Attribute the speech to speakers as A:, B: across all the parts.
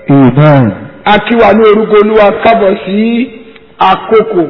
A: Amen.
B: a kí wa ní orúkọ olúwa kábọ̀ sí àkókò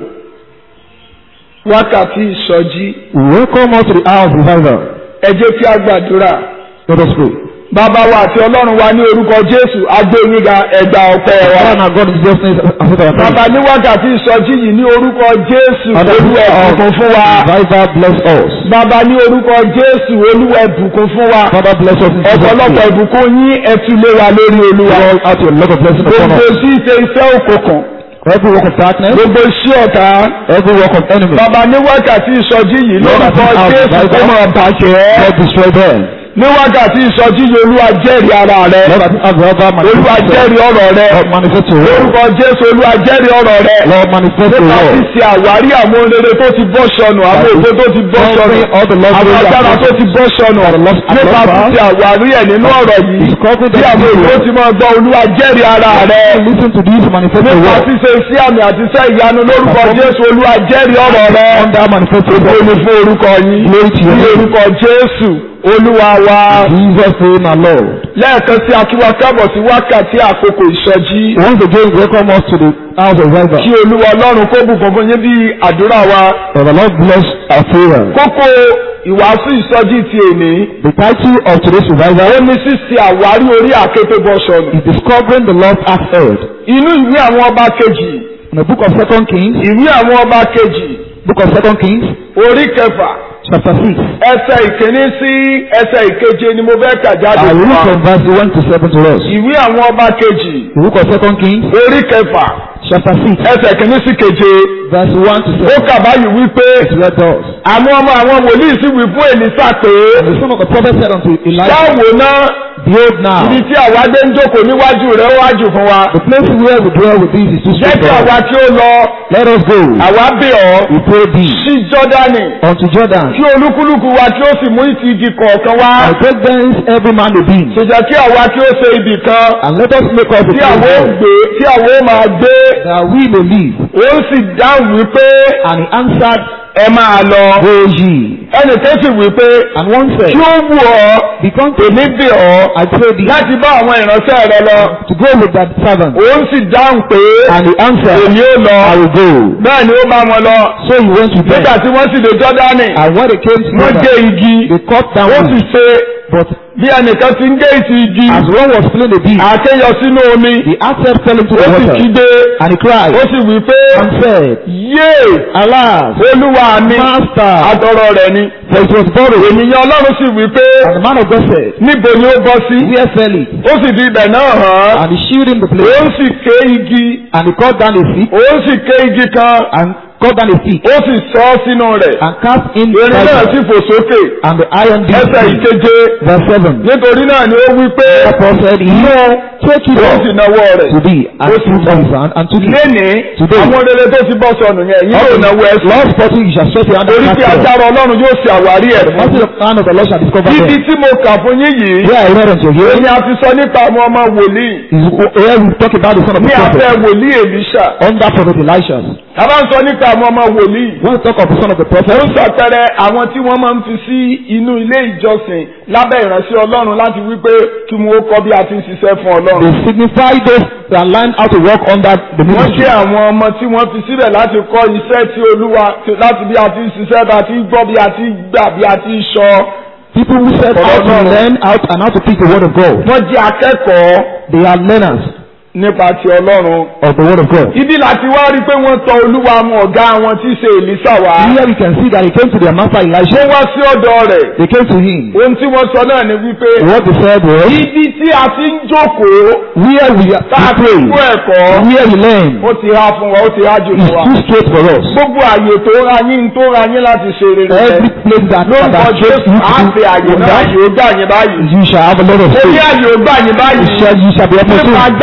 B: wákàtí ìsọjí
A: Welcome us to the hour of revival.
B: ẹ jẹ́ kí a gbàdúrà
A: Let us pray.
B: bàbá wa àti ọlọ́run wa ní orúkọ jésù agbóyinga ẹgbà ọpẹ́ wa
A: Father and God in Jesus' name, accept our
B: bàbá
A: praise.
B: ní wákàtí ìsọjí yìí ní orúkọ jésù
A: Father,
B: olúwa ẹ̀bùkún fún wa
A: revival bless us.
B: bàbá ní orúkọ jésù olúwa ẹ̀bùkún fún wa
A: Father bless us in Jesus'
B: ọ̀pọ̀lọpọ̀
A: name.
B: ìbùkún yín ẹ fi lé wa lórí olúwa
A: Pour out your love of blessing upon
B: gbogbo
A: us.
B: sí ṣe iṣẹ́ òkùnkùn
A: Every work of darkness,
B: gbogbo iṣẹ́ ọ̀tá
A: every work of enemy,
B: bàbá ní wákàtí ìsọjí yìí
A: Lord,
B: lórúkọ
A: I think
B: jésù
A: our
B: kó máa bàjẹ́
A: God destroy them.
B: ní wákàtí ìsọjí yìí olúwa jẹ́rìí ara rẹ
A: Lord, I think our revival
B: olúwa
A: manifest
B: jẹ́rìí ọ̀rọ̀ rẹ
A: Lord, manifest your word.
B: lórúkọ jésù olúwa jẹ́rìí ọ̀rọ̀ rẹ
A: Lord, manifest your
B: nípa
A: word.
B: ṣíṣe àwárí àwọn rere tó ti bọ́ sọnù àwọn ògo tó ti bọ́ sọnù
A: Discovering all the Lord's
B: àwọn
A: glory
B: agbára
A: and
B: tó ti bọ́ sọnù
A: For the lost and
B: nípa
A: lost
B: ṣíṣe àwárí ẹ̀ nínú ọ̀rọ̀ yìí
A: Discovering
B: tí
A: the
B: àwọn
A: glory.
B: ògo ti máa gbọ́ olúwa jẹ́rìí ara rẹ
A: Listen to this, manifest your
B: nípa
A: word.
B: ṣíṣe iṣẹ́ àmì àti iṣẹ́ ìyanu lórúkọ jésù olúwa jẹ́rìí ọ̀rọ̀ rẹ
A: Under manifest your
B: Ògo
A: word.
B: ni fún orúkọ yín
A: Glory to your
B: ní
A: name.
B: orúkọ jésù olúwa wa
A: Jesus name our Lord.
B: lẹ́ẹ̀kan sí akíwá kábọ̀ sí wákàtí àkókò ìsọjí
A: Once again, welcome us to the house of revival.
B: kí olúwa ọlọ́run kó bùkún fún yín bí àdúrà wa
A: For the Lord bless our prayer.
B: kókó ìwàásù ìsọjí ti èní
A: The title of today's
B: ó
A: revival
B: ní ṣíṣe àwárí orí àkété bọ́ sọnù
A: is Discovering the Lost Ark Heard.
B: inú ìwé àwọn ọba kejì
A: In the book of Second Kings,
B: ìwé àwọn ọba kejì
A: book of Second Kings,
B: orí kẹfà
A: chapter 6.
B: ẹsẹ̀ ìkíní sí ẹsẹ̀ ìkeje ni mo fẹ́ kà jáde
A: I will
B: fún
A: read
B: wa
A: from verse 1 to 7 to us.
B: ìwé àwọn ọba kejì
A: The book of Second Kings,
B: orí kẹfà
A: chapter 6,
B: ẹsẹ̀ kìíní sí keje
A: verse 1 to
B: ó
A: 7.
B: kà báyìí wípé
A: It read us.
B: àwọn ọmọ àwọn wòlíì sì wí fún èlísà pé
A: And the son of the prophet said unto Elijah,
B: ṣáàwò náà
A: Behold now,
B: ibi tí àwa gbé ń jókòó níwájú rẹ̀ ó wájú fún wa
A: the place where we dwell with thee is too
B: jẹ́
A: straight
B: kí
A: for
B: àwa
A: us.
B: kí ó lọ
A: Let us go,
B: àwa bẹ̀ ọ́
A: we pray thee,
B: sí jọ́dánì
A: unto Jordan,
B: kí olúkúlùkù wa kí ó sì mú ìtì igi kọ̀ọ̀kan wá
A: and take thence every man a beam,
B: ṣèjẹ́ kí àwa kí ó ṣe ibì kan
A: and let us make us a
B: tí àwa ó
A: place
B: gbé tí àwa ó máa gbé
A: that we may live.
B: ó sì dáhùn wípé
A: And he answered,
B: ẹ máa lọ
A: Go ye.
B: ẹnì kan sì wípé
A: And one said,
B: kí ó wù ọ́
A: Become
B: èmi bẹ̀ ọ́
A: I pray thee
B: láti bá àwọn ìránṣẹ́ rẹ lọ
A: to go with that servant.
B: òun sì dáhùn pé
A: And he answered,
B: èmi ó lọ
A: I will go.
B: bẹ́ẹ̀ ni ó bá wọn lọ
A: So he went with
B: nígbà
A: them.
B: tí wọ́n sì dé jọ́dánì
A: And when they came to
B: wọ́n gé
A: Jordan,
B: igi
A: they cut down
B: ó sì
A: wood.
B: ṣe
A: But
B: bí ẹnìkan ti ń gé ìtì igi
A: as one was filling the beam,
B: àkéyọ sínú omi
A: the axe fell into
B: ó
A: the
B: sì
A: water.
B: kígbe
A: And he cried
B: ó sì wí pé
A: and said,
B: yé
A: Alas,
B: olúwa mi
A: Master,
B: àtọrọ rẹ̀ ni
A: for it was borrowed.
B: ènìyàn ọlọ́run sì wí pé
A: And the man of God said,
B: níbo ni ó bọ́ sí
A: Where fell it?
B: ó sì fi ibẹ̀ náà hàn án
A: And he shewed him the
B: ó
A: place.
B: sì ké igi
A: And he cut down a stick
B: ó sì ké igi kan
A: and cut down a stick
B: ó sì sọ ọ́ sínú rẹ̀
A: and cast in
B: erin náà
A: fire.
B: sì fò sókè
A: And the iron beam.
B: ẹsẹ̀ ìkeje
A: Verse 7.
B: nítorí náà ni ó wí pé
A: Therefore said he, Take it
B: ó
A: off
B: sì nawọ́ rẹ̀
A: to thee, and
B: Ó sì
A: put on his hand, and took it.
B: lénìí
A: Today.
B: àwọn rere tó ti bọ́ sọnù yẹn yìí yóò náwó ẹsẹ̀
A: Lord spotting you shall stretch your hand
B: torí
A: and
B: pé
A: cast it off.
B: agbára ọlọ́run yóò ṣe àwárí ẹ̀
A: The
B: fún
A: mercy of the hand of the Lord shall discover
B: ibi
A: them.
B: tí mo kà fún yín yìí
A: Here I read unto you.
B: èyí a ti sọ nípa àwọn ọmọ wòlíì
A: Is where we talk about the son of
B: ní
A: the
B: abẹ́
A: prophet.
B: wòlíì èlíṣà
A: Under prophet Elisha.
B: a bá ń sọ nípa àwọn ọmọ wòlíì
A: When we talk of the son of the
B: ó
A: prophet,
B: ń sọtẹrẹ àwọn tí wọ́n máa ń fi sí inú ilé ìjọsìn lábẹ́ ìránṣẹ́ ọlọ́run láti wípé kí wọ́n ó kọ́ bí a ti ń ṣiṣẹ́ fún
A: they
B: ọlọ́run.
A: signify those that learn how to work under the
B: wọ́n
A: ministry.
B: jẹ́ àwọn ọmọ tí wọ́n fi síbẹ̀ láti kọ́ iṣẹ́ tí olúwa láti bí a ti ń ṣiṣẹ́ bí a ti ń gbọ́ bí a ti ń gbà bí a ti ń sọ.
A: People who set out to learn out and how to preach the word of God.
B: wọ́n jẹ́ akẹ́kọ̀ọ́
A: They are learners
B: nípa ti ọlọ́run.
A: of the word of God.
B: ibi láti wá rí i pé wọ́n tọ olúwa àwọn ọ̀gá wọn tí í ṣe èlísà wá.
A: Here we can see that he came to their master
B: wọ́n
A: Elisha.
B: wá sí ọ̀dọ̀ rẹ̀.
A: They came to him.
B: ohun tí wọ́n sọ náà ni wípé
A: What they said was,
B: ibi tí a ti ń jókòó
A: where we, are,
B: tá a
A: we
B: ti ń kó
A: pray,
B: ẹ̀kọ́
A: where we learn,
B: ó ti há fún wa ó ti há jù
A: is
B: fún wa.
A: too straight for us.
B: gbogbo àyè tó ra yín tó ra yín láti ṣe rere
A: Every place that,
B: lórúkọ
A: that
B: jésù
A: you
B: á fi àyè
A: to
B: náà
A: that,
B: àyè ó gbà yín báyìí
A: you shall have a lot of
B: ó ní
A: faith.
B: àyè ó gbà yín
A: You
B: báyìí
A: shall, you shall be
B: nípa
A: opportune
B: agbára ọlọ́run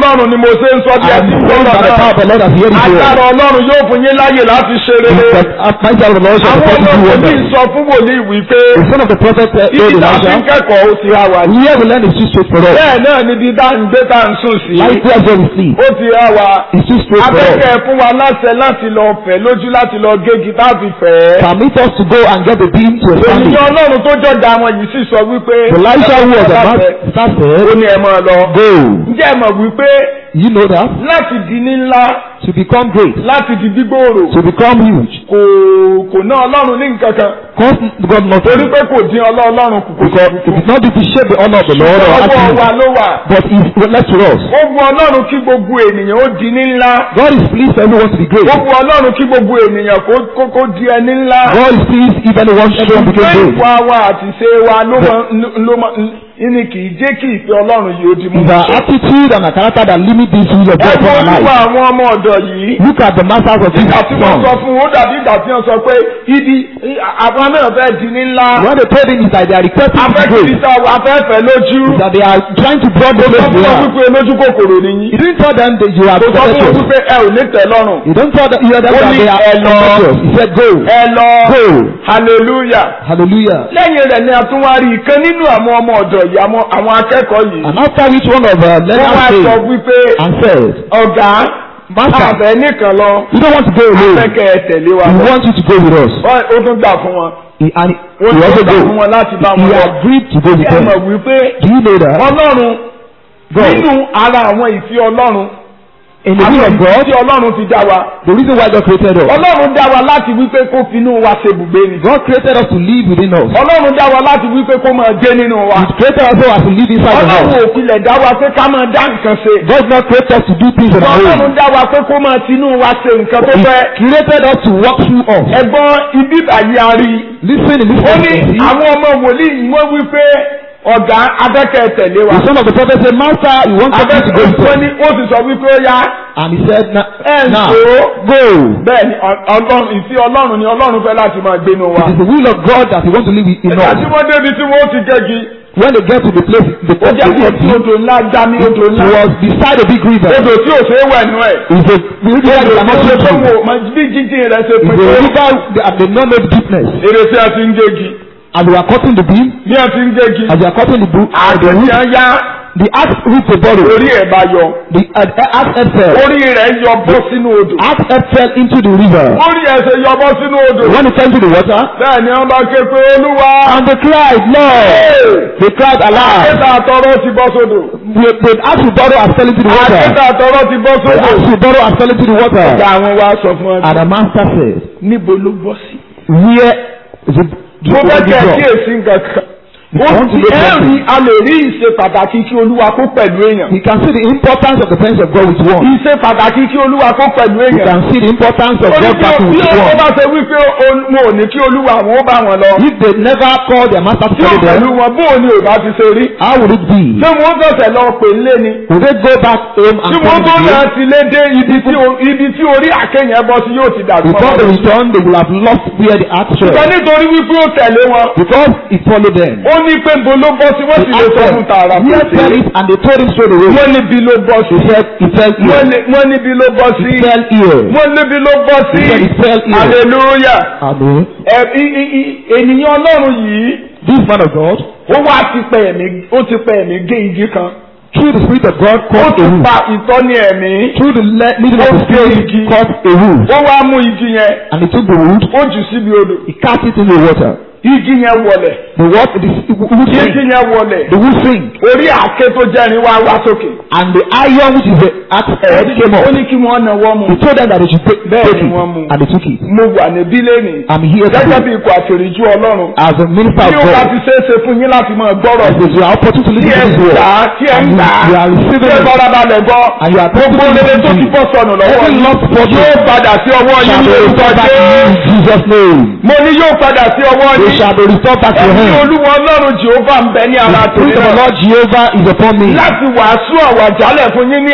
B: ọlọ́run ni mo ṣe ń sọ bí ẹ
A: I am
B: ti ń
A: praying
B: gbọ́dọ̀
A: by the power
B: náà
A: of the Lord as you hear this word.
B: agbára ọlọ́run yóò fún yín láyè láti ṣe rere
A: That mighty of the Lord shall
B: àwọn
A: support you
B: ọmọ
A: wonders.
B: wòlíì sọ fún wòlíì wípé
A: The son of the prophet uh,
B: ibi
A: told
B: tá a ti ń
A: Elijah,
B: kẹ́kọ̀ọ́ ó ti há wa ní.
A: here we learn is too straight for us.
B: bẹ́ẹ̀ náà níbi tá à ń gbé tá à ń sùn sí
A: Like where where we sleep,
B: ó ti há wa
A: it's too straight for us.
B: abẹ́kẹ́ fún wa láṣẹ láti lọ fẹ̀ lójú láti lọ gégi táàbì fẹ́.
A: Permit us to go and get the beam to establish.
B: ènìyàn ọlọ́run tó jọjà wọn yìí sì sọ wípé
A: Elisha who was a
B: láfẹ́.
A: master
B: ó
A: said,
B: ní ẹ máa lọ.
A: Go.
B: ǹjẹ́ ẹ mọ̀ wípé
A: You know that?
B: láti di ní ńlá
A: To become great,
B: láti di gbígbòòrò
A: to become huge.
B: kò kò ná ọlọ́run ní nǹkan kan
A: Cause God not
B: torí pé kò dín ọlọ́ ọlọ́run kù kò
A: because it is not due to shape the honor of the Lord or
B: ọwọ́ wa
A: attribute,
B: ló wà.
A: but it's left to us.
B: ó wu ọlọ́run kí gbogbo ènìyàn ó di ní ńlá.
A: God is pleased for everyone to be great.
B: ó wu ọlọ́run kí gbogbo ènìyàn kó kó kó di ẹni ńlá.
A: God is pleased if anyone everyone become
B: ṣùgbọ́n
A: great.
B: ìwà wa àti ṣe wa ló mọ ló mọ ní kì í jẹ́ kí ìfẹ́ ọlọ́run yìí ó di mú.
A: It's our attitude and our character that limit this use of
B: ẹ
A: God
B: wo
A: upon our
B: olúwa
A: life.
B: àwọn ọmọ ọ̀dọ̀ yìí.
A: Look at the masters of this
B: ìgbà tí wọ́n sọ
A: song.
B: fún un ó dàbí ìgbà tí wọ́n sọ pé ibi àwọn náà fẹ́ di ní ńlá.
A: When they told him is that they are requesting to be
B: afẹ́
A: great,
B: kìrìtà afẹ́fẹ́ lójú.
A: is that they are trying to broaden
B: sọ
A: those
B: fún
A: they
B: wọn
A: are.
B: wípé lójú kòkòrò nìyí.
A: He didn't tell them that you are
B: kò sọ fún wọn
A: covetous.
B: wípé ẹ ò ní tẹ́ lọ́rùn.
A: He don't tell them, hear them
B: Ó
A: that
B: ní
A: they are
B: ẹ lọ.
A: covetous. He said go.
B: ẹ lọ
A: Go.
B: hallelujah.
A: Hallelujah.
B: lẹ́yìn rẹ̀ ni a tún wá rí ìkan nínú àwọn ọmọ ọ̀dọ̀ yìí àwọn àwọn akẹ́kọ̀ọ́ yìí.
A: And after which one of uh,
B: wọ́n wá
A: learners
B: sọ
A: came
B: wípé
A: and said,
B: ọ̀gá
A: Master,
B: àbẹ̀ nìkan lọ
A: we don't want to go alone.
B: afẹ́kẹ́ ẹ tẹ̀lé wa
A: We
B: lọ.
A: want you to go with us.
B: Wọ́n- ó tún gbà fún wọn.
A: He, and
B: ó
A: he
B: tún
A: also
B: gbà fún
A: go.
B: wọn láti bá wọn
A: He
B: lọ.
A: agreed to go with
B: ẹ mọ̀
A: them.
B: wípé
A: Do you know that?
B: ọlọ́run
A: God,
B: nínú ara àwọn ìfẹ́ ọlọ́run
A: in the will
B: àwọn
A: of God,
B: ìfẹ́ ọlọ́run ti dá wa.
A: the reason why God created us,
B: ọlọ́run dá wa láti wípé kó finú wa ṣe bùgbé ni.
A: God created us to live within us.
B: ọlọ́run dá wa láti wípé kó máa gbé nínú wa.
A: He created us so as to live inside of
B: ọlọ́run
A: us.
B: ò pilẹ̀ dá wa pé ká máa dá nǹkan ṣe.
A: God not created us to do things on our
B: ọlọ́run
A: own.
B: dá wa pé kó máa tinú wa ṣe nǹkan tó
A: He
B: fẹ́.
A: created us to walk through us.
B: ẹ̀gbọ́n ibi àyè àárí.
A: Listen in this
B: ó ní
A: sense.
B: àwọn ọmọ wòlíì wọ́n wí pé ọ̀gá abẹ́kẹ́ tẹ̀lé wa.
A: The son of the prophet said, Master, we want you to go
B: abẹ́kẹ́
A: with
B: wọ́n
A: us.
B: ní ó sì sọ wípé ó yá.
A: And he said, "Na-
B: ẹ̀ ń
A: Now,
B: so.
A: go.
B: bẹ́ẹ̀ ni ọ- ọlọ́run ìfẹ́ ọlọ́run ni ọlọ́run fẹ́ láti máa gbénu wa.
A: It is the will of God that he wants to live in
B: ìgbà tí
A: us.
B: wọ́n débi tí wọ́n ti gẹ́gi.
A: When they get to the place, the
B: ó jẹ́ kí
A: place
B: etí odò ńlá já ní odò
A: it
B: ńlá.
A: was beside a big river.
B: odò tí ò ṣeé wẹ̀ nú ẹ̀.
A: It's a river that
B: odò
A: cannot
B: tí ó
A: swim
B: tó
A: through.
B: wò mọ bí jíjìn rẹ̀ ṣe
A: It's
B: pín
A: a
B: tó.
A: river that they not know the deepness.
B: èrè tí a ti ń gégi.
A: As we are cutting the beam,
B: bí a ti ń gégi.
A: as we are cutting the book, uh, the
B: àti
A: root,
B: tí a yá
A: the axe root the bottle.
B: orí ẹ̀ bá yọ.
A: The uh, axe head fell.
B: orí rẹ̀ yọ bọ́ sínú odò.
A: Axe head fell into the river.
B: orí ẹ̀ ṣe yọ bọ́ sínú odò.
A: When it fell into the water,
B: bẹ́ẹ̀ ni wọ́n bá ké pé olúwa.
A: and they cried, Lord, they cried aloud.
B: àkéta àtọrọ ti bọ́ sódò.
A: The, the axe root bottle has fell into the water.
B: àkéta àtọrọ ti bọ́
A: The
B: sódò.
A: axe root bottle has fell into the water.
B: ọ̀gá àwọn wa sọ fún ọ.
A: And the master said,
B: níbo ló bọ́ sí.
A: Where is it?
B: mo fẹ́ kẹ́ ẹ
A: drop?
B: kíyèsí nǹkan kan.
A: I
B: ó
A: want to
B: ti
A: look at
B: ẹ̀rí
A: it.
B: a lè rí ìṣe pàtàkì kí olúwa kó pẹ̀lú èèyàn.
A: We can see the importance of the presence of God with one.
B: ìṣe pàtàkì kí olúwa kó pẹ̀lú
A: We
B: èèyàn.
A: can see the importance of
B: ó ní
A: God
B: bí
A: backing
B: bí
A: with
B: ó
A: one.
B: bá ṣe wípé o- mo ò ní kí olúwa àwọn ó bá wọn lọ.
A: If they never call their master to
B: tí ò
A: follow
B: pẹ̀lú
A: them,
B: wọn bó o ní ò bá ti ṣe rí.
A: how would it be?
B: ṣé wọ́n tọ̀sẹ̀ lọ pè lé ni.
A: Will they go back home and
B: tí wọ́n
A: come
B: tó
A: to
B: náà
A: you?
B: ti lé dé ibi tí o- ibi tí orí àkéyàn bọ́ sí yóò ti dàgbà.
A: Before they return, they will have lost where the axe
B: ṣùgbọ́n
A: fell.
B: nítorí wípé ó tẹ̀lé wọn.
A: Because it followed them.
B: ó ní pé bo ló bọ́ sí wọ́n
A: They
B: sì lè
A: asked
B: sọ
A: them,
B: fún tààrà kò
A: where fell
B: sí.
A: it? And they told him straight away.
B: wọ́n níbi ló bọ́ sí.
A: He said, it fell
B: wọ́n
A: here.
B: ní- wọ́n níbi ló bọ́ sí.
A: It fell here.
B: wọ́n níbi ló bọ́ sí.
A: He said, it fell here.
B: hallelujah.
A: Amen.
B: ẹ i- i- i- ènìyàn ọlọ́run yìí
A: This man of God,
B: ó wá ti pẹ́ ẹ̀mí ó ti pẹ́ ẹ̀mí gé igi kan.
A: through the Spirit of God,
B: ó
A: cut
B: ti
A: a root.
B: pa ìtọ́ni ẹ̀mí.
A: Through the le- leading of the Spirit,
B: Okay.
A: cut a root.
B: wọ́n wá mú igi yẹn
A: And he took the wood,
B: ó jù síbi odò.
A: he cast it in the water.
B: igi yẹn wọlẹ̀.
A: The water, the wood
B: igi
A: sink,
B: yẹn wọlẹ̀.
A: the wood sink,
B: orí àáké tó jẹ́rin wá wá sókè.
A: and the iron which is the axe head came
B: ó
A: up.
B: ní kí wọ́n náwó mu.
A: He told them that they should take,
B: Bẹ́ẹ̀
A: take
B: ni
A: it,
B: wọ́n mú.
A: and they took it.
B: mo wà níbí lẹ́nìí.
A: I'm here
B: gẹ́gẹ́
A: today
B: bí ikọ̀ àtẹ̀rẹ̀jú ọlọ́run.
A: as a minister
B: tí
A: of
B: ó bá
A: God.
B: ti ṣeé ṣe fún yín láti máa gbọ́rọ̀
A: As you are opportune to
B: tí
A: listen
B: ẹ
A: to
B: ń
A: this word,
B: gbà á tí ẹ ń
A: and you,
B: gbà á
A: you are
B: tí
A: receiving
B: ẹ
A: it,
B: farabalẹ̀ gbọ́
A: and you are
B: gbogbo
A: taking
B: rere
A: it
B: tó
A: to
B: ti
A: you.
B: bọ́ sọnù lọ́wọ́
A: Every
B: yín
A: lost fortune
B: yóò padà sí ọwọ́ yín
A: shall
B: ní
A: be
B: orúkọ
A: restored back to you in
B: Jésù.
A: Jesus' name.
B: mo ní yóò padà sí ọwọ́
A: They
B: yín
A: shall be restored back to your
B: ẹ̀mí
A: hand.
B: olúwa ọlọ́run jehova ń bẹ ní ara
A: The
B: tèmi
A: Spirit of the
B: náà
A: Lord Jehovah is upon me
B: láti wàásù àwàjálẹ̀ fún yín ní àkókò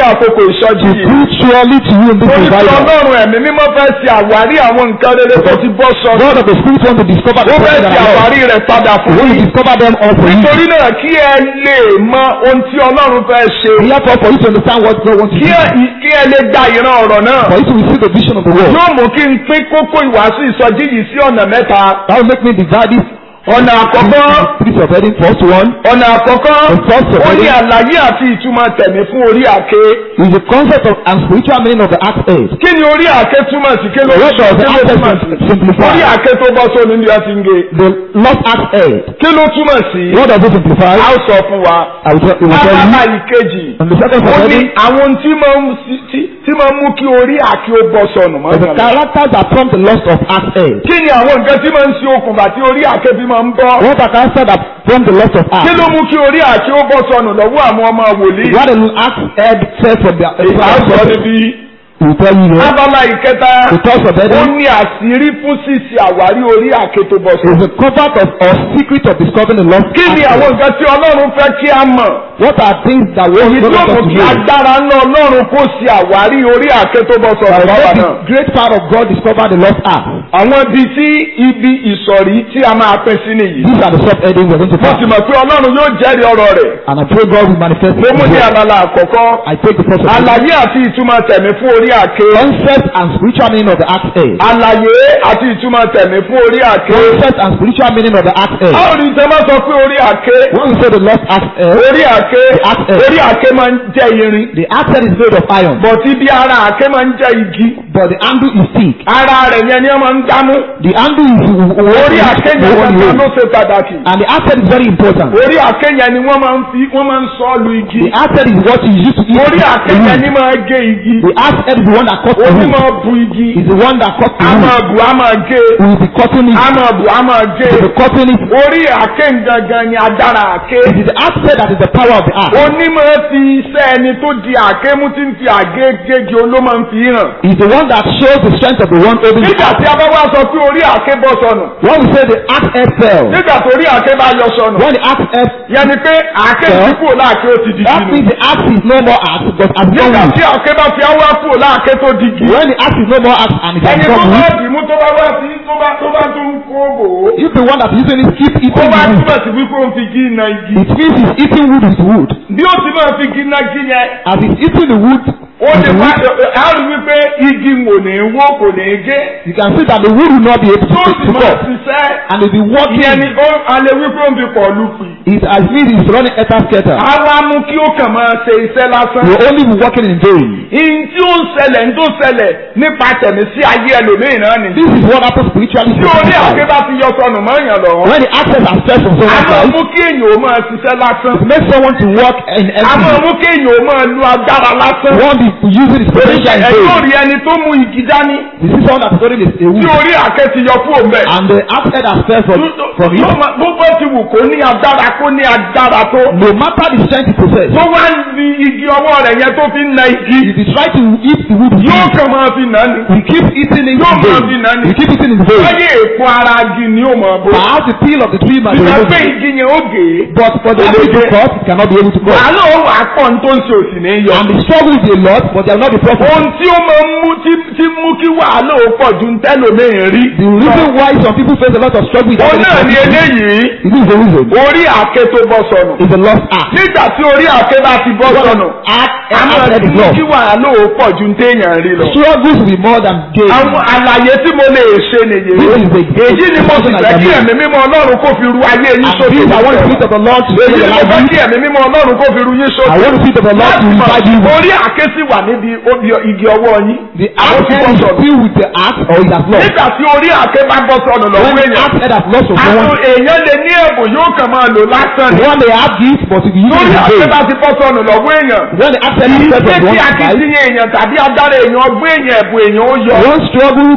B: ìsọjí yìí.
A: Prove surely to you in this
B: Orí tí
A: revival.
B: Ọlọ́run ẹ̀mí mímọ́ fẹ́ ṣe àwárí àwọn nǹkan rere tó ti bọ́ sọ.
A: God of the Spirit want to discover the
B: Ó fẹ́
A: things that
B: ṣe
A: are lost.
B: àwárí rẹ̀ padà
A: He
B: fún
A: want to
B: yín.
A: discover them all for you.
B: Nítorí náà kí ẹ lè mọ ohun tí Ọlọ́run fẹ́ ṣe.
A: Therefore, for you to understand what God wants to
B: Kí
A: do,
B: ẹ kí ẹ lè gba ìran ọ̀rọ̀ náà.
A: for you to receive the vision of the world,
B: Yóò mú kí n pín kókó ìwàásù ìsọjí yìí sí ọ̀nà mẹ́ta.
A: that will make me divide this
B: Ọ̀nà àkọ́kọ́.
A: spirit of heading. First one
B: Ọ̀nà àkọ́kọ́.
A: The first of
B: Ó ní
A: all-
B: àlàyé àti ìtumọ̀ tẹ̀mí fún orí àké.
A: is the concept of and spiritual meaning of the act aid.
B: Kí ni orí àké túmọ̀ sí? Kí ló
A: What
B: sọ?
A: does the
B: Kí ló
A: act
B: túmọ̀
A: aid
B: sí?
A: simplify?
B: Orí àké tó bọ́ sóni ní ọtí ń ge.
A: The lost act aid.
B: Kí ló túmọ̀ sí?
A: What does it simplify?
B: A ó sọ fún wa.
A: I will tell, it will tell
B: Abala
A: you.
B: ìkejì.
A: And the second
B: Ó
A: of
B: ní
A: heading
B: àwọn tí máa ń sí- tí- tí máa ń mú kí orí àké ó bọ́ sọnù mọ́
A: is the
B: ìrànlọ́wọ́.
A: characters that prompt the loss of act aid.
B: Kí ni àwọn nǹkan tí máa ń ṣe okùnfà tí orí àké fi máa ń bọ́?
A: What are characters that prompt the loss of
B: Kí
A: act?
B: ló mú kí orí àké ó bọ́ sọnù lọ́wọ́ àwọn ọmọ wòlíì?
A: What the act aid said from the
B: Ìgbà sọ níbi
A: He will tell you here.
B: abala ìkẹta.
A: The thoughts of
B: Ó
A: heading
B: ní àṣírí fún ṣíṣe àwárí orí àké tó bọ́
A: is
B: sọnù.
A: the cover of or secret of discovering the lost
B: Kí ni
A: act
B: àwọn
A: aid.
B: nǹkan tí Ọlọ́run fẹ́ kí a mọ̀?
A: What are things that we
B: Èyí
A: don't
B: tí ó
A: want
B: mú
A: us to
B: kí
A: know?
B: agbára ńlá Ọlọ́run kó ṣe àwárí orí àké tó bọ́ sọnù
A: That
B: bàbá
A: let
B: náà.
A: the great power of God discover the lost act.
B: Àwọn ibi tí ibi ìsọ̀rí tí a máa pín sí nìyí.
A: These are the sub-headings we're going to
B: Mo
A: pass.
B: sì mọ̀ pé Ọlọ́run yóò jẹ́rìí ọ̀rọ̀ rẹ̀.
A: And I pray God will manifest
B: Mo
A: it.
B: mú ní
A: in
B: abala àkọ́kọ́.
A: I take the first of it.
B: Àlàyé àti ìtumọ̀ tẹ̀mí fún orí àké.
A: Concept and spiritual meaning of the act aid.
B: Àlàyé àti ìtumọ̀ tẹ̀mí fún orí àké.
A: Concept and spiritual meaning of the act aid.
B: Báwo ni ìtẹ́ máa sọ pé orí àké?
A: When we say the lost act aid,
B: Orí àké
A: àké.
B: orí àké máa ń jẹ́ irin.
A: the act aid is made of iron,
B: Bọ̀tí bí ara àké máa ń jẹ́ igi.
A: but the handle is thick.
B: Ara rẹ̀ yẹn ni wọ́n máa ń dámú.
A: The handle is
B: Orí àké yẹn gangan ló
A: and
B: ṣe pàtàkì.
A: the act aid is very important.
B: Orí àké yẹn ni wọ́n máa ń fi wọ́n máa ń sọ ọ́ lu igi.
A: The act aid is what you use to eat
B: Orí àké
A: the
B: yẹn
A: wood.
B: ni máa gé igi.
A: The act aid is the one that cuts the
B: Orí
A: wood.
B: máa bu igi.
A: Is the one that cuts the
B: A máa
A: wood.
B: bù á máa gé.
A: We will be cutting it.
B: A máa bù á máa gé.
A: We will be cutting it.
B: Orí àké gangan ni adára àké.
A: It is the act aid that is the power of the act.
B: Onímọ̀ fi iṣẹ́ ẹni tó di àké mú tí ń fi àgé gége ló máa ń fi hàn.
A: Is the one that shows the strength of the one holding the
B: Nígbà
A: act.
B: tí a bá wá sọ pé orí àké bọ́ sọnù.
A: When we say the act aid fell,
B: Nígbà tó orí àké bá yọ sọnù.
A: when the act aid
B: Yẹn ni pé àké
A: Well,
B: ti kúrò láàké ó ti di
A: that
B: gínú.
A: means the act is no more act but has become
B: Nígbà
A: wood.
B: tí àké bá fi áwá kúrò láàké tó di gí.
A: When the act is no more act and it has
B: Ẹni tó
A: become
B: bá
A: wood,
B: dìímú tó bá wá sí tó bá tó bá tó ń kó bò ó.
A: if the one that is using it keep
B: Ó
A: eating
B: bá
A: the wood,
B: túbọ̀ sí wípé ó ń fi gí iná igi.
A: it means he's eating wood with wood.
B: Bí ó ti máa fi gí iná gí yẹn.
A: As he's eating the wood,
B: Ó
A: with
B: ti
A: the
B: wá
A: wood
B: á rí wípé igi wò ní wó kò ní gé.
A: you can see that the wood will not be able to
B: Tó
A: take
B: sì
A: to
B: máa
A: cut.
B: ṣiṣẹ́.
A: And he'll be
B: Ìyẹn ni
A: working.
B: ó alẹ́ wípé ó ń fi pọ̀ lùpì.
A: It as means he's running etter scatter.
B: Á wá mú kí ó kàn máa ṣe iṣẹ́ lásán.
A: He will only be working in vain.
B: Ìyìn tí ó ń ṣẹlẹ̀ ń tó ṣẹlẹ̀ nípa tẹ̀mí sí ayé ẹlòmíì náà nìyí.
A: This is what happens spiritually.
B: Tí
A: to
B: orí
A: people.
B: àké bá ti yọ sọnù mọ́ èèyàn lọ́wọ́.
A: When the access has fell from
B: A
A: someone's
B: máa
A: life,
B: mú kí èèyàn ó máa ṣiṣẹ́ lásán.
A: it makes someone to work in
B: A máa
A: empty.
B: mú kí èèyàn ó máa lu agbára lásán.
A: One be using his potential in
B: Ẹ yóò
A: vain.
B: rí ẹni tó mú igi dání.
A: This is someone that's holding a a
B: Tí
A: wood.
B: orí àké ti yọ kúrò mbẹ̀.
A: And the access has fell from, from
B: Yóò
A: him.
B: máa- Bó bá ti wù kó ní agbára kó ní agbára tó.
A: No matter the strength he possesses,
B: Tó wá ń fi igi ọwọ́ rẹ̀ yẹn tó fi ń na igi.
A: if he try to eat the wood, with
B: Yóò
A: him,
B: kàn máa fi nà ní.
A: we keep eating it
B: Yóò
A: in
B: máa
A: vain.
B: fi nà ní.
A: We keep eating in vain.
B: Lọ́yẹ̀ èpo ara igi ni ó máa bó.
A: Perhaps the peel of the tree might be
B: Ìgbà pé
A: removed.
B: igi yẹn ó gé.
A: But for the apple to cut, it cannot be able to cut.
B: Wàhálà ó wà pọ̀ ní tó ń ṣe òsì ní yọ.
A: And the struggle is a lot, but there will not be profit.
B: Ohun tí ó máa ń mú tí tí mú kí wàhálà ó pọ̀ ju ń tẹ́lòmíì rí.
A: The reason why some people face a lot of struggle is
B: Òun náà ni eléyìí.
A: It is the reason.
B: Orí àké tó bọ́ sọnù.
A: It's a lost act.
B: Nígbà tí orí àké bá ti bọ́ sọnù.
A: Act
B: A máa
A: act
B: ti
A: is
B: mú
A: lost.
B: kí wàhálà ó pọ̀ ju ń téèyàn rí lọ.
A: Struggles will be more than gain.
B: Àwọn àlàyé tí mo lè ṣe nìyí.
A: This is the
B: Èyí ni mo sì fẹ́ kí ẹ̀mí mímọ́ Ọlọ́run kó fi ru ayé yín
A: And
B: sókè.
A: these I want the spirit of the Lord to
B: Èyí
A: fill
B: ni
A: your
B: mo
A: life
B: fẹ́
A: with.
B: kí ẹ̀mí mímọ́ Ọlọ́run kó fi ru yín sókè.
A: I want the spirit of the Lord to
B: Láti mọ̀,
A: revive you.
B: Orí àké sì wà níbi obì igi ọwọ́ yín.
A: The
B: Àwọn
A: act
B: ti bọ́
A: is
B: sọnù.
A: filled with the act or it has lost.
B: Nígbà tí orí àké bá bọ́ sọnù lọ́wọ́
A: When the
B: èèyàn.
A: act head has lost from
B: Àwọn
A: someone,
B: èèyàn lè ní ẹ̀bùn yóò kàn máa lò lásán ni.
A: one they have gift, but if you use
B: Lórí
A: it in
B: àké
A: vain,
B: bá ti bọ́ sọnù lọ́wọ́ èèyàn.
A: when the act head is
B: Ìṣe
A: set from
B: tí
A: one's life,
B: akitiyan èèyàn tàbí agbára èèyàn ọgbọ́n èèyàn ẹ̀bùn èèyàn ó yọ.
A: one struggle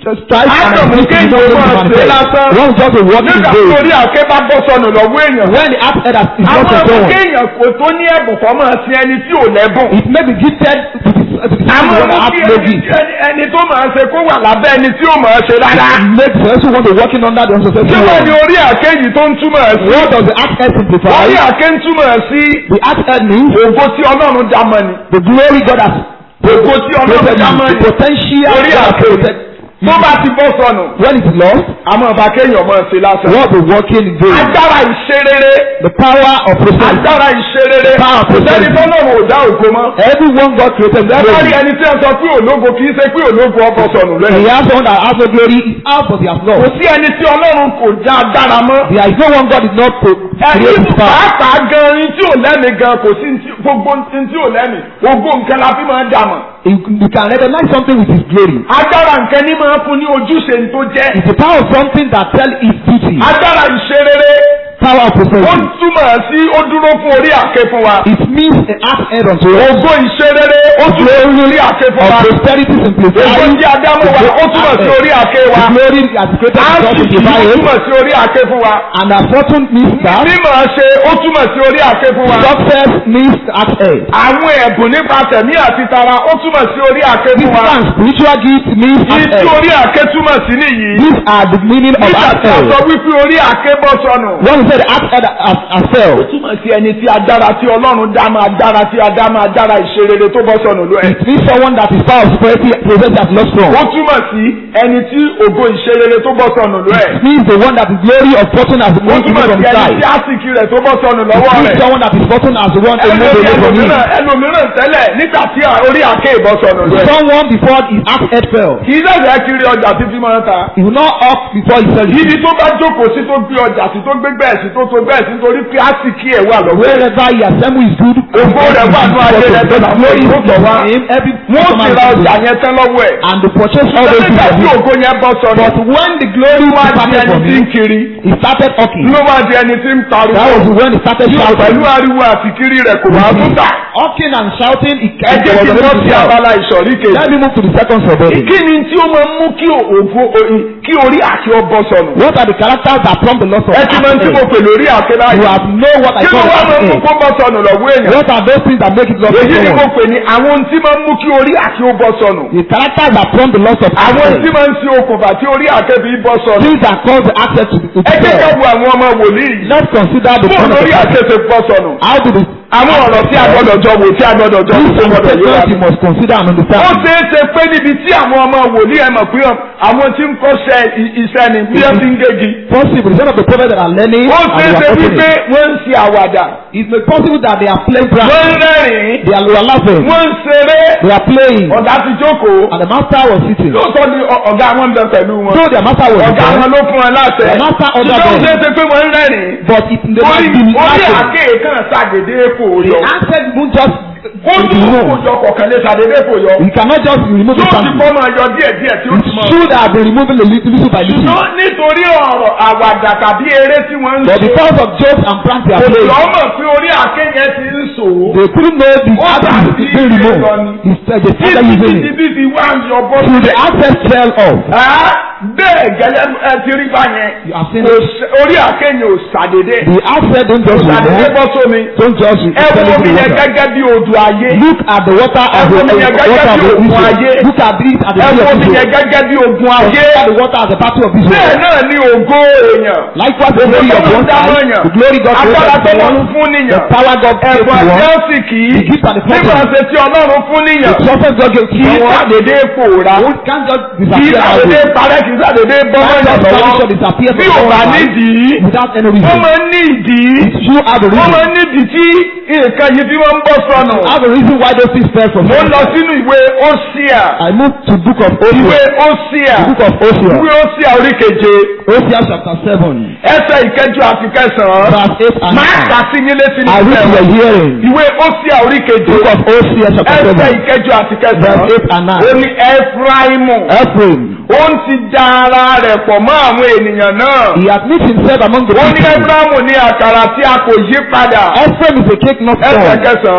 A: strife and
B: Ádámù
A: abuse
B: kéèyàn
A: is not going to
B: máa ṣe lásán.
A: manifest. One just a walking
B: nígbà tí
A: day.
B: orí àké bá bọ́ sọnù lọ́wọ́ èèyàn.
A: When the act head has is not
B: àwọn
A: a
B: ọmọ
A: someone,
B: kéèyàn kò tó ní ẹ̀bùn kọ́ máa sin ẹni tí ò lẹ́bùn.
A: it may be gifted to the to the
B: àwọn
A: one
B: ọmọ
A: that
B: kí
A: has no
B: ẹni
A: gift.
B: ẹni- ẹni tó máa ṣe kó wà lábẹ́ ẹni tí ò máa ṣe rárá.
A: Make the person want to working under the
B: kí
A: unsuccessful
B: wọ́n ní
A: one.
B: orí àké yìí tó ń túmọ̀ sí.
A: What does the act head simplify?
B: orí àké ń túmọ̀ sí
A: The act head means
B: ògo tí ọlọ́run dá mọ́ ni.
A: the glory God has
B: ògo tí ọlọ́run
A: created
B: dá
A: you,
B: mọ́
A: the
B: ni.
A: potential
B: orí
A: God has
B: àké
A: created.
B: tó bá ti bọ́ sọnù.
A: When it is lost,
B: àmọ́ ọba kéèyàn máa ṣe lásán.
A: what the working in vain.
B: agbára ìṣerere.
A: The power of prosperity.
B: agbára ìṣerere.
A: Power of
B: kò sẹ́ni
A: prosperity.
B: tọ́lọ́run ò dá ògo mọ́.
A: Everyone God created with
B: Lẹ́bàá rí
A: glory.
B: ẹni tí wọ́n sọ pé ológo kì í ṣe pé ológo ọbọ̀ sọnù
A: He
B: lẹ́yìn.
A: has one that has no glory is out but he has
B: Kò
A: lost.
B: sí ẹni tí Ọlọ́run kò dá agbára mọ́.
A: There is no one God did not pro- create
B: Ẹni
A: his power.
B: pàápàá gan ní tí ò lẹ́mìí gan kò sí ní tí- gbogbo ní tí ò lẹ́mìí. Gbogbo nǹkan la fi máa ń dà mọ̀.
A: You you can recognize something with his glory.
B: Agbára nǹkan ní máa ń fún ní ojúṣe ní tó jẹ́.
A: It's the power of something that tell his duty.
B: Agbára ìṣerere
A: Power of
B: ó
A: prosperity.
B: túmọ̀ sí ó dúró fún orí àké fún wa.
A: It means an act head unto us.
B: Ògo ìṣerere ó dúró fún orí àké fún
A: Of
B: wa.
A: prosperity
B: Ògo
A: simplified.
B: tí Adámọ̀ wa ó túmọ̀ sí orí àké wa.
A: The glory has created God
B: Áńtìkì ó
A: simplified.
B: túmọ̀ sí orí àké fún wa.
A: And our fortune means that.
B: Mímọ̀ ṣe ó túmọ̀ sí orí àké fún wa.
A: Success means act head.
B: Àwọn ẹ̀bùn nípa tẹ̀mí àti tara ó túmọ̀ sí orí àké fún wa.
A: Physical and spiritual gifts means
B: Ní
A: act
B: tí
A: head.
B: orí àké túmọ̀ sí nìyí.
A: These are the meaning of
B: Nígbà
A: act
B: tí a
A: head.
B: sọ wípé orí àké bọ́ sọnù.
A: When we say the act head has, has
B: Ó
A: fell,
B: túmọ̀ sí ẹni tí adára tí Ọlọ́run dá máa dára tí adá máa dára ìṣerere tó bọ́ sọnù ló ẹ̀.
A: it means someone that is power of prosperity possess has lost from.
B: Ó túmọ̀ sí ẹni tí ògo ìṣerere tó bọ́ sọnù ló ẹ̀.
A: It means the one that is glory of fortune has
B: Ó
A: moved
B: túmọ̀
A: from
B: sí ẹni
A: side.
B: tí àsìkí rẹ̀ tó bọ́ sọnù
A: It
B: lọ́wọ́
A: means
B: rẹ̀.
A: someone that is fortune has the one to move
B: Ẹlòmíràn
A: away from him.
B: ẹlòmíràn ẹlòmíràn tẹ́lẹ̀ nígbà tí orí àké ìbọn sọnù ló ẹ̀.
A: Someone before his act head fell.
B: Kì í sẹ̀sẹ̀ kiri ọjà títí máa ń ta.
A: He will not up before he fell.
B: Ibi tó bá jókòó sí tó gbé ọjà sí tó gbé bẹ́ẹ̀ sí tó tó bẹ́ẹ̀ sí nítorí pé àsìkí ẹ̀ wà lọ́wọ́ ẹ̀.
A: Wherever he assemble his good,
B: Ògo rẹ̀ wà ní ayé rẹ̀ tó dà
A: glory
B: lórí
A: is
B: ìtọ̀ wá.
A: in him. Every
B: Wọ́n ti ra ọjà
A: customer
B: yẹn tán lọ́wọ́ ẹ̀.
A: and the purchase all those
B: Nígbà tí
A: things.
B: ògo yẹn bọ́ sọnù.
A: But when the glory
B: Ló wá di
A: departed
B: ẹni
A: from
B: tí ń
A: him,
B: kiri.
A: he started talking.
B: Ló wá di ẹni tí ń
A: That was
B: pariwo.
A: when he started
B: Yóò pẹ̀lú
A: shouting.
B: ariwo àti kiri rẹ̀ kò wá tún tà.
A: Hawking and shouting, he
B: Ẹ jẹ́ kí n lọ sí
A: shout.
B: abala ìsọ̀rí kejì.
A: Let me move to the second subheading.
B: Kí ni tí ó máa ń mú kí ògo kí orí àti ọbọ̀ sọnù?
A: What are the characters that prompt the loss of
B: Ẹ ti máa ń tí mo
A: act
B: pè lórí àké
A: You
B: báyìí.
A: have know what I
B: Kí ló
A: call
B: wá máa ń mú
A: act
B: kó bọ́ sọnù lọ́wọ́ èèyàn?
A: What are those things that make it loss of
B: Èyí ni mo
A: someone?
B: pè ní àwọn ohun tí máa ń mú kí orí àti ó bọ́ sọnù.
A: The characters that prompt the loss of
B: Àwọn ohun tí
A: access.
B: máa ń ṣe okùnfà tí orí àkẹ́bí bọ́ sọnù.
A: Things that cause the access to to
B: Ẹ jẹ́ ká
A: fail.
B: wo àwọn ọmọ wòlíì.
A: Let's consider the
B: Fún
A: point of
B: orí
A: the
B: àkẹ́sẹ̀ bọ́ sọnù.
A: How do the
B: Àwọn ọ̀rọ̀ tí a gbọ́dọ̀ jọ wò tí a gbọ́dọ̀ jọ wò
A: these
B: tó
A: are the
B: gbọ́dọ̀ yé wa.
A: questions you must consider and
B: Ó
A: understand.
B: ṣeé ṣe pé níbi tí àwọn ọmọ wòlíì ẹ̀ mọ̀ pé àwọn tí ń kọ́ṣẹ́ i- iṣẹ́ ni bí wọ́n ti ń gégi.
A: Possible, some of the prophets that are learning
B: Ó
A: and
B: ṣeé
A: they
B: ṣe
A: are
B: wípé
A: opening.
B: wọ́n ń ṣe àwàdà.
A: It may possible that they are playing prank.
B: Wọ́n ń rẹ́rìn-ín.
A: They are, they are laughing.
B: Wọ́n ń ṣeré.
A: They are playing.
B: Ọ̀gá ti jókòó.
A: And the master was sitting.
B: Lóòótọ́ ni ọ- ọ̀gá wọn ń bẹ pẹ̀lú wọn.
A: So their master was
B: Ọ̀gá wọn
A: there.
B: ló fún wọn láṣẹ.
A: The master ordered
B: Ṣùgbọ́n ó
A: them.
B: ṣeé ṣe pé wọ́n ń rẹ́rìn-ín.
A: But it they
B: Orí
A: might be
B: orí
A: laughing.
B: àkéè kan ṣàdédé fò
A: The
B: yọ.
A: answer won't just
B: Ó
A: be
B: tún
A: known.
B: kò jọ kọ̀ọ̀kan lé ṣàdédé fò yọ.
A: You cannot just remove the
B: Yóò ti
A: family.
B: kọ́ máa yọ díẹ̀ díẹ̀ tí ó
A: It
B: ti mọ̀.
A: should have been removing the little, little by little.
B: Ṣùgbọ́n nítorí ọ̀rọ̀ àwàdà tàbí eré tí wọ́n ń
A: But
B: ṣe.
A: because of jokes and pranks they are
B: Kò
A: playing,
B: lọ́mọ̀ pé orí àké yẹn ti ń ṣòwò.
A: they couldn't know the
B: Ó
A: access
B: dàbí
A: is being
B: ilé
A: removed.
B: lọ ni.
A: Instead, they started
B: Títí
A: using
B: títí
A: it.
B: bí fi wá ń yọ bọ́
A: Till the
B: sílẹ̀.
A: access fell off.
B: Ẹ́ bẹ́ẹ̀ gẹ́lẹ́ ẹ ti rí bá yẹn.
A: You have seen
B: Kò
A: it.
B: ṣe- Orí àké yẹn ò ṣàdédé.
A: The access don't just
B: Kò ṣàdédé
A: remove.
B: bọ́ sómi.
A: Don't just
B: Ẹ
A: fell
B: wo
A: into
B: omi
A: the
B: yẹn
A: water.
B: gẹ́gẹ́ bí odò ayé.
A: Look at the water as
B: Ẹ wo
A: the
B: omi yẹn
A: water
B: gẹ́gẹ́
A: of
B: bí
A: the
B: òkun ayé.
A: Israel. Look at this as the
B: Ẹ
A: sea
B: wo
A: of
B: omi yẹn
A: Israel.
B: gẹ́gẹ́ bí ogun ayé.
A: Look at the water as the battle of
B: Bẹ́ẹ̀
A: Israel.
B: náà ni ògo èèyàn.
A: Likewise, the glory of one side, the glory God
B: Agbára tó
A: created
B: lọ́run
A: one,
B: fún
A: the
B: níyàn.
A: power God gave to
B: Ẹ̀bùn
A: one,
B: àjẹ́sì kì í.
A: the gift and the
B: Nígbà
A: purpose,
B: ṣe tí Ọlọ́run fún níyàn.
A: the success God gave to
B: Kì í
A: one.
B: ṣàdédé pòórá.
A: One can't just
B: Kì í
A: disappear that
B: ṣàdédé
A: way.
B: parẹ́ kì í ṣàdédé bọ́
A: Can't
B: mọ́yàn
A: just vanish or
B: lọ́wọ́.
A: disappear
B: Bí
A: from
B: ò bá
A: someone's life
B: nídìí.
A: without any
B: Wọ́n
A: reason.
B: máa ń ní ìdí.
A: You have a
B: Wọ́n
A: reason.
B: máa ń nídìí tí nǹkan yìí tí wọ́n ń bọ́ sọnù.
A: have a reason why those things fell from
B: Mo ń
A: heaven.
B: lọ sínú ìwé Ósíà.
A: I moved to book of
B: Ìwé
A: Hosea.
B: Ósíà.
A: The book of Hosea.
B: Ìwé Ósíà orí keje.
A: Hosea chapter seven,
B: Ẹsẹ̀ ìkẹjọ àti kẹsàn-án.
A: verse eight and
B: Máa
A: nine.
B: kà sí yín létí ní
A: I read
B: ìfẹ́
A: your
B: wọn.
A: hearing.
B: Ìwé Ósíà orí keje.
A: Book of Hosea chapter
B: Ẹsẹ̀
A: seven,
B: ìkẹjọ àti
A: verse
B: kẹsàn-án.
A: eight and
B: Ó
A: nine.
B: ní Ẹfraimu.
A: Ephraim,
B: Ó ń ti da ara rẹ̀ pọ̀ mọ́ àwọn ènìyàn náà.
A: he has mixed himself among the
B: Ó ní
A: people.
B: Ẹfraimu ní àkàrà tí a kò yí padà.
A: Ephraim is a cake not
B: Ẹsẹ̀
A: strong.
B: kẹsàn-án. Ó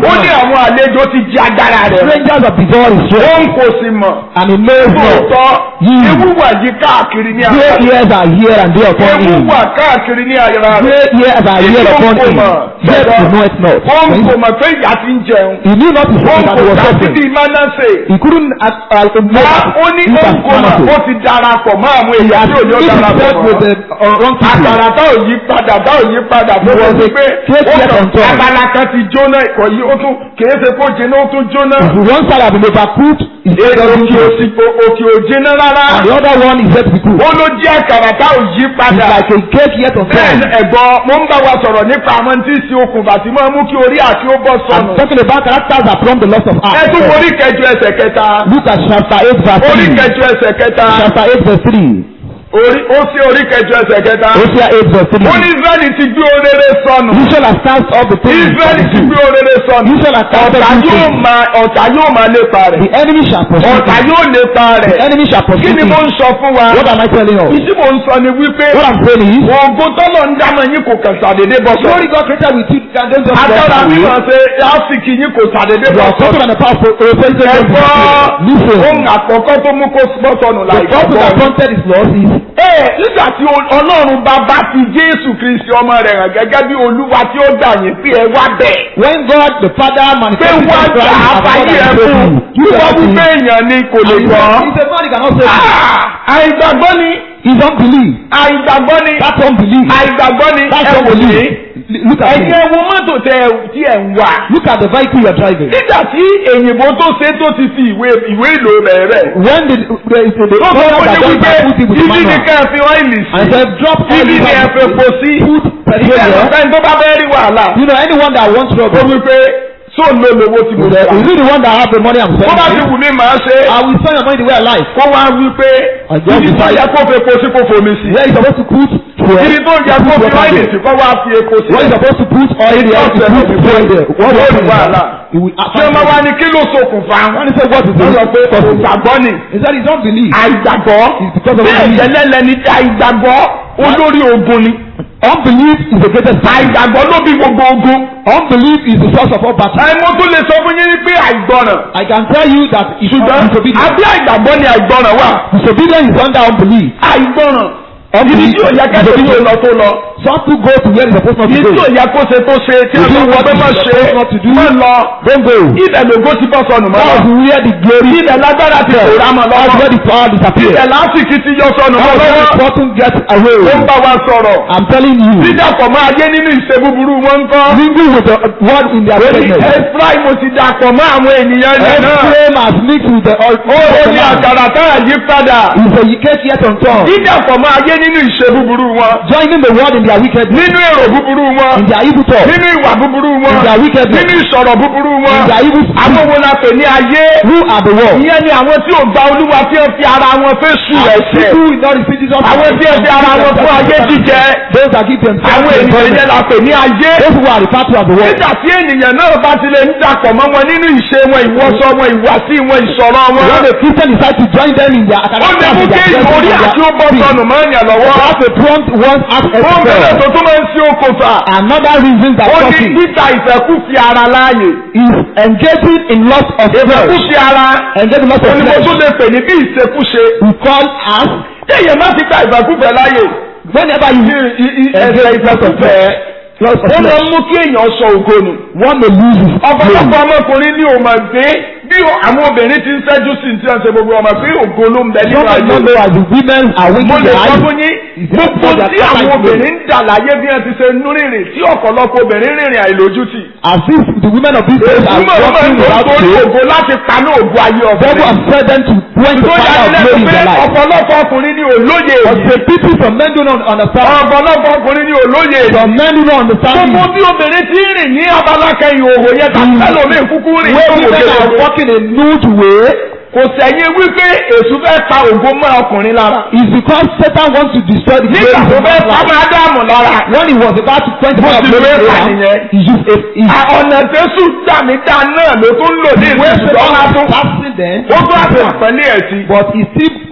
B: ó ní
A: man.
B: àwọn àlejò ti di agbára rẹ̀
A: Strangers of the door is
B: ó
A: here,
B: ń kò sí mọ̀
A: and he knows not.
B: lóòótọ́
A: Yìí.
B: ewu wà yí káàkiri ní
A: Great
B: ara rẹ̀
A: ears are here and there upon
B: ewu
A: him.
B: wà káàkiri ní ara rẹ̀
A: Great ears are here upon him. Yet he knoweth not.
B: ó ń
A: When
B: kò
A: he-
B: mọ̀ pé ìyá ti ń jẹun
A: He knew not his
B: ó ń
A: son that
B: kò
A: he was
B: dá
A: suffering.
B: síbi mánásè
A: He couldn't uh, uh, know
B: wá
A: that
B: ó ní
A: he
B: ó
A: was
B: ń kò mọ̀ ó
A: Manasseh.
B: ti darapọ̀ mọ́ àwọn
A: He
B: èèyàn
A: had
B: tí ò ní ó
A: mixed
B: darapọ̀
A: himself with
B: mọ́
A: the uh, wrong people.
B: àgbàrá tá ò yí padà tá ò yí padà tó
A: He
B: wọ́n
A: was
B: ti
A: a
B: pé
A: great
B: ó
A: yet
B: kàn
A: unto us.
B: abala kan ti jóná ìkọ̀ yìí ó tún kìí ṣe kó jiná ó tún jóná
A: If one side have been overcooked, his
B: èdè
A: other
B: òkè
A: doesn't
B: òsì òkè òjìná rárá
A: and the other one is yet to be cooked.
B: ó ló jẹ́ àkàrà tá ò yí
A: It's
B: padà
A: like a cake yet
B: bẹ́ẹ̀
A: unformed.
B: ni ẹ̀gbọ́n mo ń bá wa sọ̀rọ̀ nípa àwọn tí ń sin okùnfà tí máa mú kí orí àti ó bọ́
A: I'm
B: sọnù
A: talking about characters that from the loss of
B: ẹ tún
A: art.
B: orí kẹjọ ẹsẹ̀ kẹta
A: Look at chapter 8 verse
B: orí
A: 3.
B: kẹjọ ẹsẹ̀ kẹta
A: Chapter 8 verse 3.
B: orí ó sí orí kẹjọ ẹsẹ̀ kẹta
A: Hosea 8 verse
B: ó ní
A: 3.
B: Israẹli ti gbé oréré sọnù
A: You shall have cast off the things
B: Israẹli
A: from
B: ti
A: you.
B: gbé oréré sọnù
A: You shall have cast
B: ọ̀tá
A: off the
B: yóò
A: things.
B: máa ọ̀tá yóò máa lépa rẹ̀
A: The enemy shall pursue
B: ọ̀tá
A: him.
B: yóò lépa
A: The
B: rẹ̀
A: enemy shall
B: kí
A: pursue
B: ni
A: him.
B: mo ń sọ fún wa
A: What am I telling you?
B: ìdí mo ń sọ ni wípé
A: What I'm saying is,
B: oògùn tọ́lọ̀ ń dámọ̀ yín kò kàn sàdédé bọ́ sọ
A: glory God created with you can don't just
B: agbára
A: walk away.
B: mímọ̀ ṣe áfíìkì yín kò sàdédé
A: You
B: bọ́
A: are
B: sọ
A: talking on the powerful a president of
B: ẹ̀gbọ́
A: Listen.
B: ohun àkọ́kọ́ tó mú kó bọ́ sọnù
A: The gospel that
B: láìpẹ́
A: prompted his loss is
B: Ee nígbà tí ọlọ́run bàbá fi Jésù Kristi ọmọ rẹ̀ hàn gẹ́gẹ́ bí olúwa tí ó gbà yín pé ẹ wá bẹ̀.
A: when God the Father
B: pé
A: manifested
B: wá
A: his
B: gbà
A: Christ
B: á
A: as God
B: fàyè ẹ
A: and
B: fún
A: saved you. You
B: wíwá
A: cannot
B: wípé
A: believe.
B: èèyàn ni kò lè gbọ́.
A: He said God he cannot save you.
B: Ah, àìgbàgbọ́ ni
A: His unbelief.
B: àìgbàgbọ́ ni
A: That's unbelief.
B: àìgbàgbọ́ ni
A: That's
B: ẹ wò ní.
A: unbelief. Look at
B: ẹ̀yin
A: me.
B: ẹ wo mọ́tò tẹ tí ẹ̀ ń wà.
A: Look at the vehicle you are driving.
B: nígbà tí èyìnbó tó ṣe tó ti fi ìwé ìwé ìlò rẹ̀ rẹ̀.
A: When the the the, the
B: tó sọ
A: owner
B: fún
A: that
B: yín
A: does
B: wípé
A: that put it with the
B: ibi ni
A: manual
B: ká ẹ fi ọ́ìlì
A: and
B: sí.
A: said drop all
B: ibi
A: the
B: ni ẹ fi epo sí.
A: put petrol
B: ìṣẹ̀lẹ̀
A: there.
B: ọ̀fẹ́ tó bá fẹ́ rí wàhálà.
A: You know anyone that wants
B: ó
A: trouble.
B: wípé sóò ló lówó tí mo
A: Is
B: gbà.
A: he the one that have the money I'm
B: bó bá ti
A: saying?
B: wù mí màá ṣe.
A: I will spend your money the way I like.
B: kó wá wí pé
A: Ọjọ́
B: ibi tó
A: ìfà-
B: yẹ kó fi epo sí kó fomi sí.
A: Where you supposed to put fuel.
B: ibi tó yẹ kó
A: put
B: fi
A: water
B: ọ́ìlì
A: there.
B: sí kó wá fi epo sí.
A: Where you supposed to put oil there, you
B: Ọ̀sẹ̀
A: put fuel there. What
B: Yóò
A: will
B: rí
A: happen is
B: wàhálà.
A: that it will
B: ṣé ọmọ wa ni kí ló ṣokùnfà.
A: When he said what is
B: wọ́n sọ pé
A: the cause?
B: ògbàgbọ́ ni.
A: He said he don't believe.
B: àìgbàgbọ́
A: It's because of
B: bí
A: unbelief.
B: ẹ̀jẹ̀ lẹ́lẹ̀ ni àìgbàgbọ́ olórí ogun ni.
A: Unbelief is the greatest sin.
B: àìgbàgbọ́ ló bí gbogbo ogun.
A: Unbelief is the source of all battle.
B: ẹ mo tún lè sọ fún yín pé àìgbọràn.
A: I can tell you that it should
B: ṣùgbọ́n
A: disobedience.
B: àbí àìgbàgbọ́ ni àìgbọràn wà.
A: Disobedience is under unbelief.
B: àìgbọràn. ibi
A: Unbelief
B: tí ò yẹ kẹ́kẹ́ tó lọ tó lọ.
A: Some people go to where they supposed not to
B: ibi tí
A: go.
B: ò yẹ kó ṣe tó ṣe tí
A: You
B: a
A: do
B: sọ
A: what
B: pé
A: you
B: má
A: are
B: ṣe
A: supposed not to do.
B: má lọ.
A: Don't go.
B: ibẹ̀ lògó ti bọ́ sọnù mọ́.
A: That was where the glory
B: ibẹ̀ lágbára ti pòórá mọ́
A: That's
B: lọ́wọ́.
A: where the power disappeared.
B: ibẹ̀ lásìkò ti yọ sọnù mọ́
A: That's where the
B: lọ́wọ́.
A: bottom gets away.
B: ó ń bá wa sọ̀rọ̀.
A: I'm telling you.
B: dídàpọ̀ máa yé nínú ìṣe búburú wọn ń kọ́.
A: Mingle with the word in their presence.
B: Ephraim ti dàpọ̀ mọ́ àwọn ènìyàn rẹ̀ náà.
A: Ephraim has mixed with the oil.
B: ó ní àkàrà táyà yí padà.
A: Is a cake yet untorn.
B: dídàpọ̀ máa yé nínú ìṣe búburú wọn.
A: Joining the word in their wickedness.
B: nínú èrò búburú wọn.
A: In their evil talk.
B: nínú ìwà búburú wọn.
A: In their wickedness.
B: nínú ìsọ̀rọ̀ búburú
A: In
B: wọn.
A: their evil
B: àwọn wo la pè ní ayé.
A: Who are the world?
B: ìyẹn ni àwọn tí ò gba olúwa tí ó fi ara wọn fẹ́ sùn ẹ̀ṣẹ̀.
A: People will not receive Jesus.
B: àwọn tí ó fi ara wọn fún ayé jíjẹ.
A: Those that give themselves
B: àwọn
A: to
B: ènìyàn yẹn
A: employment.
B: la pè ní ayé.
A: Those who are referred to as the world.
B: nígbà tí ènìyàn náà bá ti lè ń dàpọ̀ mọ́ wọn nínú ìṣe wọn ìwọṣọ wọn ìwàsí wọn ìsọ̀rọ̀ wọn.
A: When the Christian decide to join them in their
B: ó
A: academic
B: lè mú kí ìmòrí àti ó bọ́ sọnù mọ́ ènìyàn lọ́wọ́.
A: That's a prompt one as
B: ó ń bẹ̀rẹ̀ tó
A: expel.
B: tún máa ń ṣe okòfà.
A: Another reason that
B: ó ní
A: causes
B: títa ìfẹ́kùfì ara láàyè.
A: is engaging in loss of flesh.
B: ìfẹ́kùfì ara
A: Engaging in loss
B: ó
A: of
B: ní mo
A: flesh.
B: tún lè pè ní bí ìṣekúṣe.
A: We call as
B: téèyàn má ti gba ìfẹ́kùfẹ́ láàyè.
A: whenever you
B: ẹsẹ̀ ìfẹ́kùfẹ́
A: loss of
B: ó máa ń
A: flesh.
B: mú kí èèyàn sọ ògo nù.
A: One may lose his
B: ọ̀pọ̀lọpọ̀
A: glory.
B: ọmọkùnrin ní òmà gbé bí àwọn obìnrin ti ń ṣẹ́jú sí ti ṣe gbogbo ọmọ pé ògo ló ń bẹ nínú
A: Some may
B: ayé.
A: not know as the women are
B: mo
A: winking
B: lè
A: their
B: sọ
A: eyes.
B: fún yín
A: Is
B: gbogbo
A: that
B: tí
A: what
B: àwọn
A: they are
B: obìnrin ń dà láyé bí wọ́n ti ṣe nú rìnrìn tí ọ̀pọ̀lọpọ̀ obìnrin rìnrìn àìlójútì.
A: As if the women of this days are
B: Ìtumọ̀ ló máa ń
A: walking
B: lò
A: without
B: sórí
A: faith.
B: ògo láti paná ògo ayé
A: Devil
B: ọ̀bẹ̀rẹ̀.
A: has said them to quench the
B: tó
A: fire
B: yára
A: of glory
B: lẹ́nu
A: in
B: pé
A: their life.
B: ọ̀pọ̀lọpọ̀ ọkùnrin ní olóye
A: But
B: èyí.
A: the people from men do not understand.
B: ọ̀pọ̀lọpọ̀ ọkùnrin ní olóye èyí.
A: Some men do not understand.
B: gbogbo bí obìnrin ti ń rìn ní abalákẹ́ ìhòòhò yẹn tàbí ẹlòmíì kúkú rìn
A: Where
B: tó
A: women
B: òkè
A: are
B: òkè.
A: walking a nude way
B: kò sẹ́yìn wípé èṣù fẹ́ pa ògo mọ́ ọkùnrin lára.
A: is because Satan wants to destroy the glory
B: nígbà
A: of
B: tó fẹ́
A: man's
B: pa
A: life.
B: máa dáàmú lára.
A: When he was about to quench the
B: Bó
A: fire of
B: ti
A: glory
B: wé
A: in
B: pa
A: Abraham,
B: nìyẹn.
A: he used a he
B: À, ọ̀nà tẹ́sù dàmídà náà ló tún lò ní
A: where
B: ìsìnkú
A: Satan
B: ọ̀la
A: was
B: tún.
A: passing them,
B: ó tún àti àpẹẹlẹ ẹ̀ sí.
A: but he still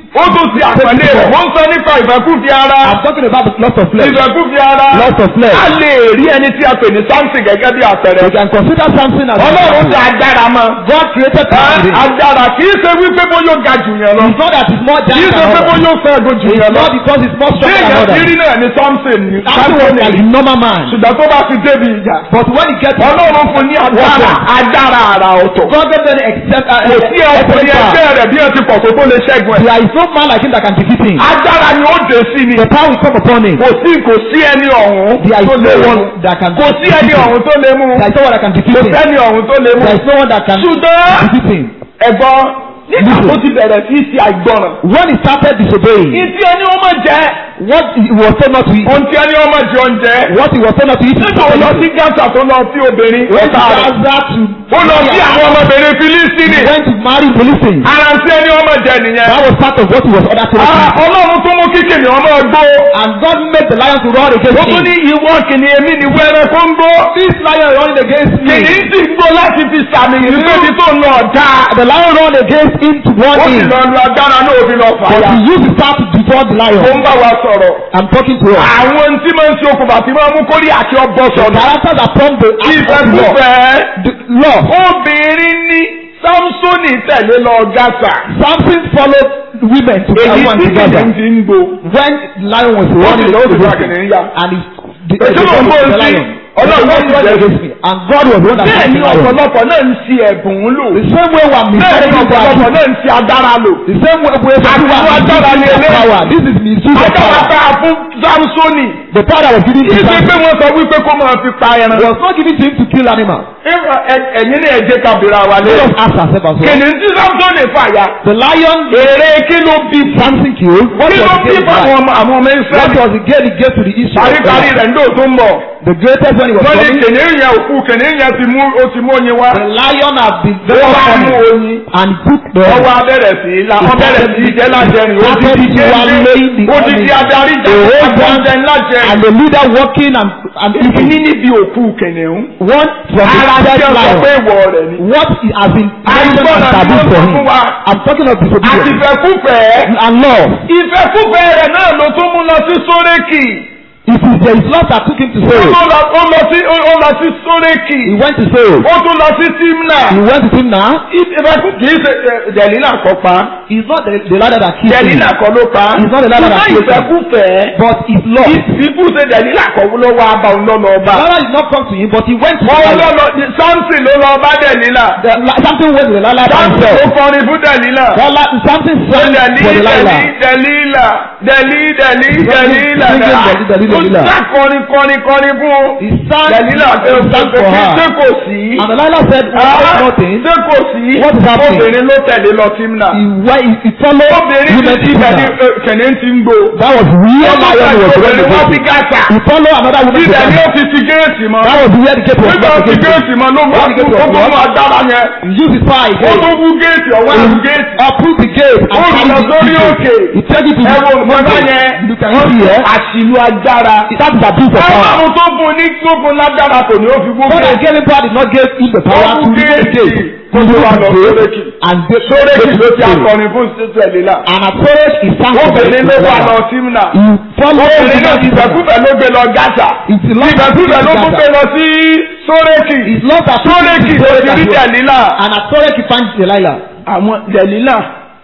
B: ó tún ti àpẹẹlẹ rẹ̀ wọ́n ń sọ nípa ìfẹ́kùfì ara
A: I'm talking about the loss of flesh.
B: ìfẹ́kùfì ara
A: Loss of flesh.
B: a lè rí ẹni tí a pè ní Samson gẹ́gẹ́ bí àpẹẹrẹ
A: You can consider something as
B: ọlọ́run ti agbára mọ́
A: God created
B: Ẹ́,
A: something.
B: agbára kì í ṣe wípé bóyá ó ga jù yẹn lọ
A: It's not that it's more
B: kì í
A: giant
B: ṣe
A: than
B: pé
A: others.
B: bóyá ó fẹ́ ẹ̀gọ́ jù
A: It's
B: yẹn lọ
A: not because it's more
B: bí
A: strong than
B: èèyàn ti
A: others.
B: rí náà ní Samson ní
A: Something was like a
B: Samson
A: normal man.
B: ṣùgbọ́n tó bá ti débi ìjà
A: But when he gets
B: ọlọ́run fún ní agbára agbára ara ọ̀tọ̀
A: God gave them except uh,
B: kò sí ọkùnrin ẹgbẹ́ rẹ̀ bí ẹ ti pọ̀ tó tó lè ṣẹ́gun ẹ̀
A: There is no man like him that can defeat him.
B: agbára ni ó dé sí ni
A: The power will come upon him.
B: kò sí kò sí ẹni ọ̀hún
A: There is
B: tó lè
A: no
B: mú
A: one that can
B: kò sí ẹni ọ̀hún tó lè mú
A: There is no one that can defeat
B: kò
A: him.
B: sẹ́ni ọ̀hún tó lè mú
A: There is no one that can
B: ṣùgbọ́n
A: defeat him.
B: ẹ̀gbọ́n nígbà
A: Listen.
B: tó ti bẹ̀rẹ̀ sí í ṣe àìgbọràn
A: When he started disobeying,
B: ìtí ẹni ó máa jẹ
A: what he was told not to eat,
B: ohun tí ẹni ó máa jẹ oúnjẹ
A: what he was told not to eat, he
B: nígbà ó lọ
A: started
B: sí
A: eating.
B: gàtà tó lọ sí obìnrin
A: When
B: ọ̀tá rẹ̀
A: Gaza to
B: ó lọ sí àwọn ọmọbìnrin
A: he
B: Fílístínì
A: went to marry Philistines.
B: ara tí ẹni ó máa jẹ nìyẹn
A: That was part of what he was ordered to
B: Ah,
A: do.
B: ọlọ́run tó mú kíkìnì ọmọ gbó
A: And God made the lion to roar
B: ó
A: against
B: tún ní
A: him.
B: ìwọ kìnìún èmi ní wẹ́rẹ́ kó ń gbó
A: This lion running against me.
B: kìnìún sì ń gbó láti fi sàmì ìlú tí tó ń lọ ọ̀dà
A: The lion run against him to
B: ó
A: warn
B: sì
A: him.
B: lọ lu agbára náà òbí lọ
A: But
B: fàyà
A: he used his staff to devour the
B: ó
A: lion.
B: ń bá wa sọ̀rọ̀
A: I'm talking to us.
B: àwọn tí máa ń ṣe okùnfà tí máa ń mú kórí àti ọgbọ́
A: The
B: sọ̀rọ̀
A: characters upon the act of the law.
B: ìfẹ́kúfẹ́
A: The law.
B: obìnrin ní Sámsónì tẹ̀lé lọ Gásà
A: Something followed women to
B: èyí
A: come
B: tí
A: together.
B: kìnìún ti ń gbó
A: When the lion was running
B: lọ sí
A: against
B: wákìnì
A: him,
B: ń yá
A: and he the,
B: Èso
A: the,
B: ló ń bó
A: the,
B: sí
A: lion.
B: Ọlọ́run ló
A: The
B: ń
A: lion
B: jẹ́
A: against me, and God was the one that
B: bẹ́ẹ̀
A: fought
B: ni
A: the lion.
B: ọ̀pọ̀lọpọ̀ náà ń ṣe ẹ̀bùn lò
A: The same way we are
B: bẹ́ẹ̀ ni
A: misusing
B: ọ̀pọ̀lọpọ̀
A: our
B: náà ń ṣe agbára lò
A: The same way we are
B: Àti wọ́n agbára ni
A: misusing
B: eléyìí.
A: power. This is misuse of
B: agbára
A: power.
B: tá a fún Sámsónì
A: The power that was given to
B: kì í ṣe pé
A: Samson
B: wọ́n sọ wípé kó máa fi pa ẹran
A: was not given to him to kill animals.
B: Ẹ- ẹ- ẹ̀yin ní ẹ̀jẹ̀ kabira wa lé
A: Let us ask ourselves as well.
B: kìnìún tí Sámsónì fàyà
A: The lion
B: èrè kí ló bí
A: Samson killed. What
B: kí
A: was
B: ló
A: the
B: bí
A: gain
B: fún
A: he
B: àwọn
A: had?
B: ọmọ àwọn ọmọ
A: What
B: Ísírẹ́lì
A: was the gain he gave to the Israelites?
B: paríparí rẹ̀ ńdò tó ń bọ̀
A: The greatest when he was
B: wọ́n ní
A: coming.
B: kìnìún yẹn òkú kìnìún yẹn ti mú ó ti mú oyin wá
A: The lion had been
B: ó
A: very
B: wá mú
A: funny
B: oyin
A: and took the
B: ọwọ́ abẹ́rẹ̀ sí i la
A: He
B: wọ́n bẹ̀rẹ̀
A: started
B: sí í jẹ́ lájẹrin ó ti
A: started
B: di
A: to wallow
B: géńdé
A: in the
B: ó ti di
A: honey.
B: adarí
A: The
B: jẹ́
A: whole
B: àgbọ̀njẹ
A: and
B: lájẹrin
A: the leader walking and and
B: ìní
A: eating.
B: níbi òkú kìnìún
A: One from the
B: ara tí
A: dead
B: ó sọ pé
A: lion.
B: ìwọ rẹ̀ ni
A: What he has been mentioned
B: Àìgbọ́n
A: and
B: àti
A: taboo
B: wọ́n
A: for
B: sọ
A: him.
B: fún wa.
A: I'm talking of
B: àti
A: disobedience
B: ìfẹ́kúfẹ̀ẹ́
A: and law.
B: ìfẹ́kúfẹ̀ẹ́ rẹ̀ náà ló tún mú lọ sí sórékì
A: It is there is law that took him to
B: ó
A: Pharaoh.
B: tún lọ ó lọ sí ó lọ sí sórékì
A: He went to Pharaoh.
B: ó tún lọ sí tímnà
A: He went to him now.
B: ìfẹ́kú kì í ṣe dẹ̀lílà kọ́ pa
A: He's not the, the ladder that killed him.
B: dẹ̀lílà kọ́ ló pa
A: He's not the ladder that
B: ṣùgbọ́n
A: killed him.
B: ìfẹ́kúfẹ̀ẹ́
A: But his law.
B: ìfú ṣe dẹ̀lílà kọ́ ló wá bá òun lọ́nà ọba
A: The ladder did not come to him, but he went to the
B: wọ́n
A: ladder.
B: lọ́nà Samson ló lọ bá dẹ̀lílà
A: The, la- something went to the ladder by
B: Samson ló
A: himself.
B: kọrin fún dẹ̀lílà
A: The la- something
B: Ó
A: sang
B: dẹ̀lí
A: for the
B: dẹ̀lí
A: ladder.
B: dẹ̀lílà dẹ̀lí dẹ̀lí dẹ̀lílà
A: Singing dẹ̀lí, dẹ̀lí,
B: ó
A: dẹ̀lílà.
B: sá kọrin kọrin kọrin fún un.
A: He sang,
B: dẹ̀lílà
A: he sang for
B: ṣé
A: her.
B: kò sí.
A: And the ladder said,
B: Ah,
A: "What nothing?"
B: ṣé kò sí.
A: What is happening?
B: obìnrin ló tẹ̀lé lọ tímnà.
A: He went, he, he followed
B: obìnrin
A: women
B: ti
A: to
B: ibẹ̀ ni
A: Timnah.
B: kẹ̀lé ti ń gbó.
A: That was real
B: Wọ́n bá
A: lion
B: tẹ̀lé
A: was running
B: obìnrin wọ́n fi
A: against him.
B: gàtà.
A: He followed another woman to
B: ibẹ̀ ni ó
A: Timnah.
B: fi ti géètì mọ́.
A: That was where the gate was
B: nígbà
A: not
B: tí
A: against
B: géètì
A: him.
B: mọ́ ló mú
A: When the gate
B: ó
A: was
B: tún mú
A: locked,
B: agbára yẹn.
A: he used his fire
B: ó
A: again.
B: tún mú géètì ọwọ́
A: He
B: àrùn géètì.
A: uproot the gate and
B: Ó
A: carry
B: lọ
A: the
B: sórí
A: people.
B: òkè.
A: He take it to
B: ẹ wo
A: the
B: nǹkan bá
A: mountain.
B: yẹn.
A: You can see here.
B: àṣìlú agbára.
A: That is abuse of power.
B: Ọlọ́run tó fún ní tó fún lágbára kò ní ó fi
A: God
B: gbogbo
A: that gave him power did not give him the power to remove the gate.
B: Kó tó wá lọ sórékì.
A: And the
B: Sórékì ló ti
A: gate
B: akọrin fún títú ẹ̀lélà.
A: And at first he sang for the
B: Obìnrin ló wà lọ
A: He
B: símnà.
A: followed
B: Obìnrin náà
A: the
B: ìgbàkúfẹ̀ ló gbé lọ Gásà.
A: It's the Lord that
B: Ìgbàkúfẹ̀ ló tún gbé
A: Gaza.
B: lọ sí Sórékì.
A: It's Lord that took him
B: Sórékì
A: to
B: ló ti rí
A: Gaza.
B: Dẹ̀lílà.
A: And at first he found Delilah.
B: Àwọn Dẹ̀lílà.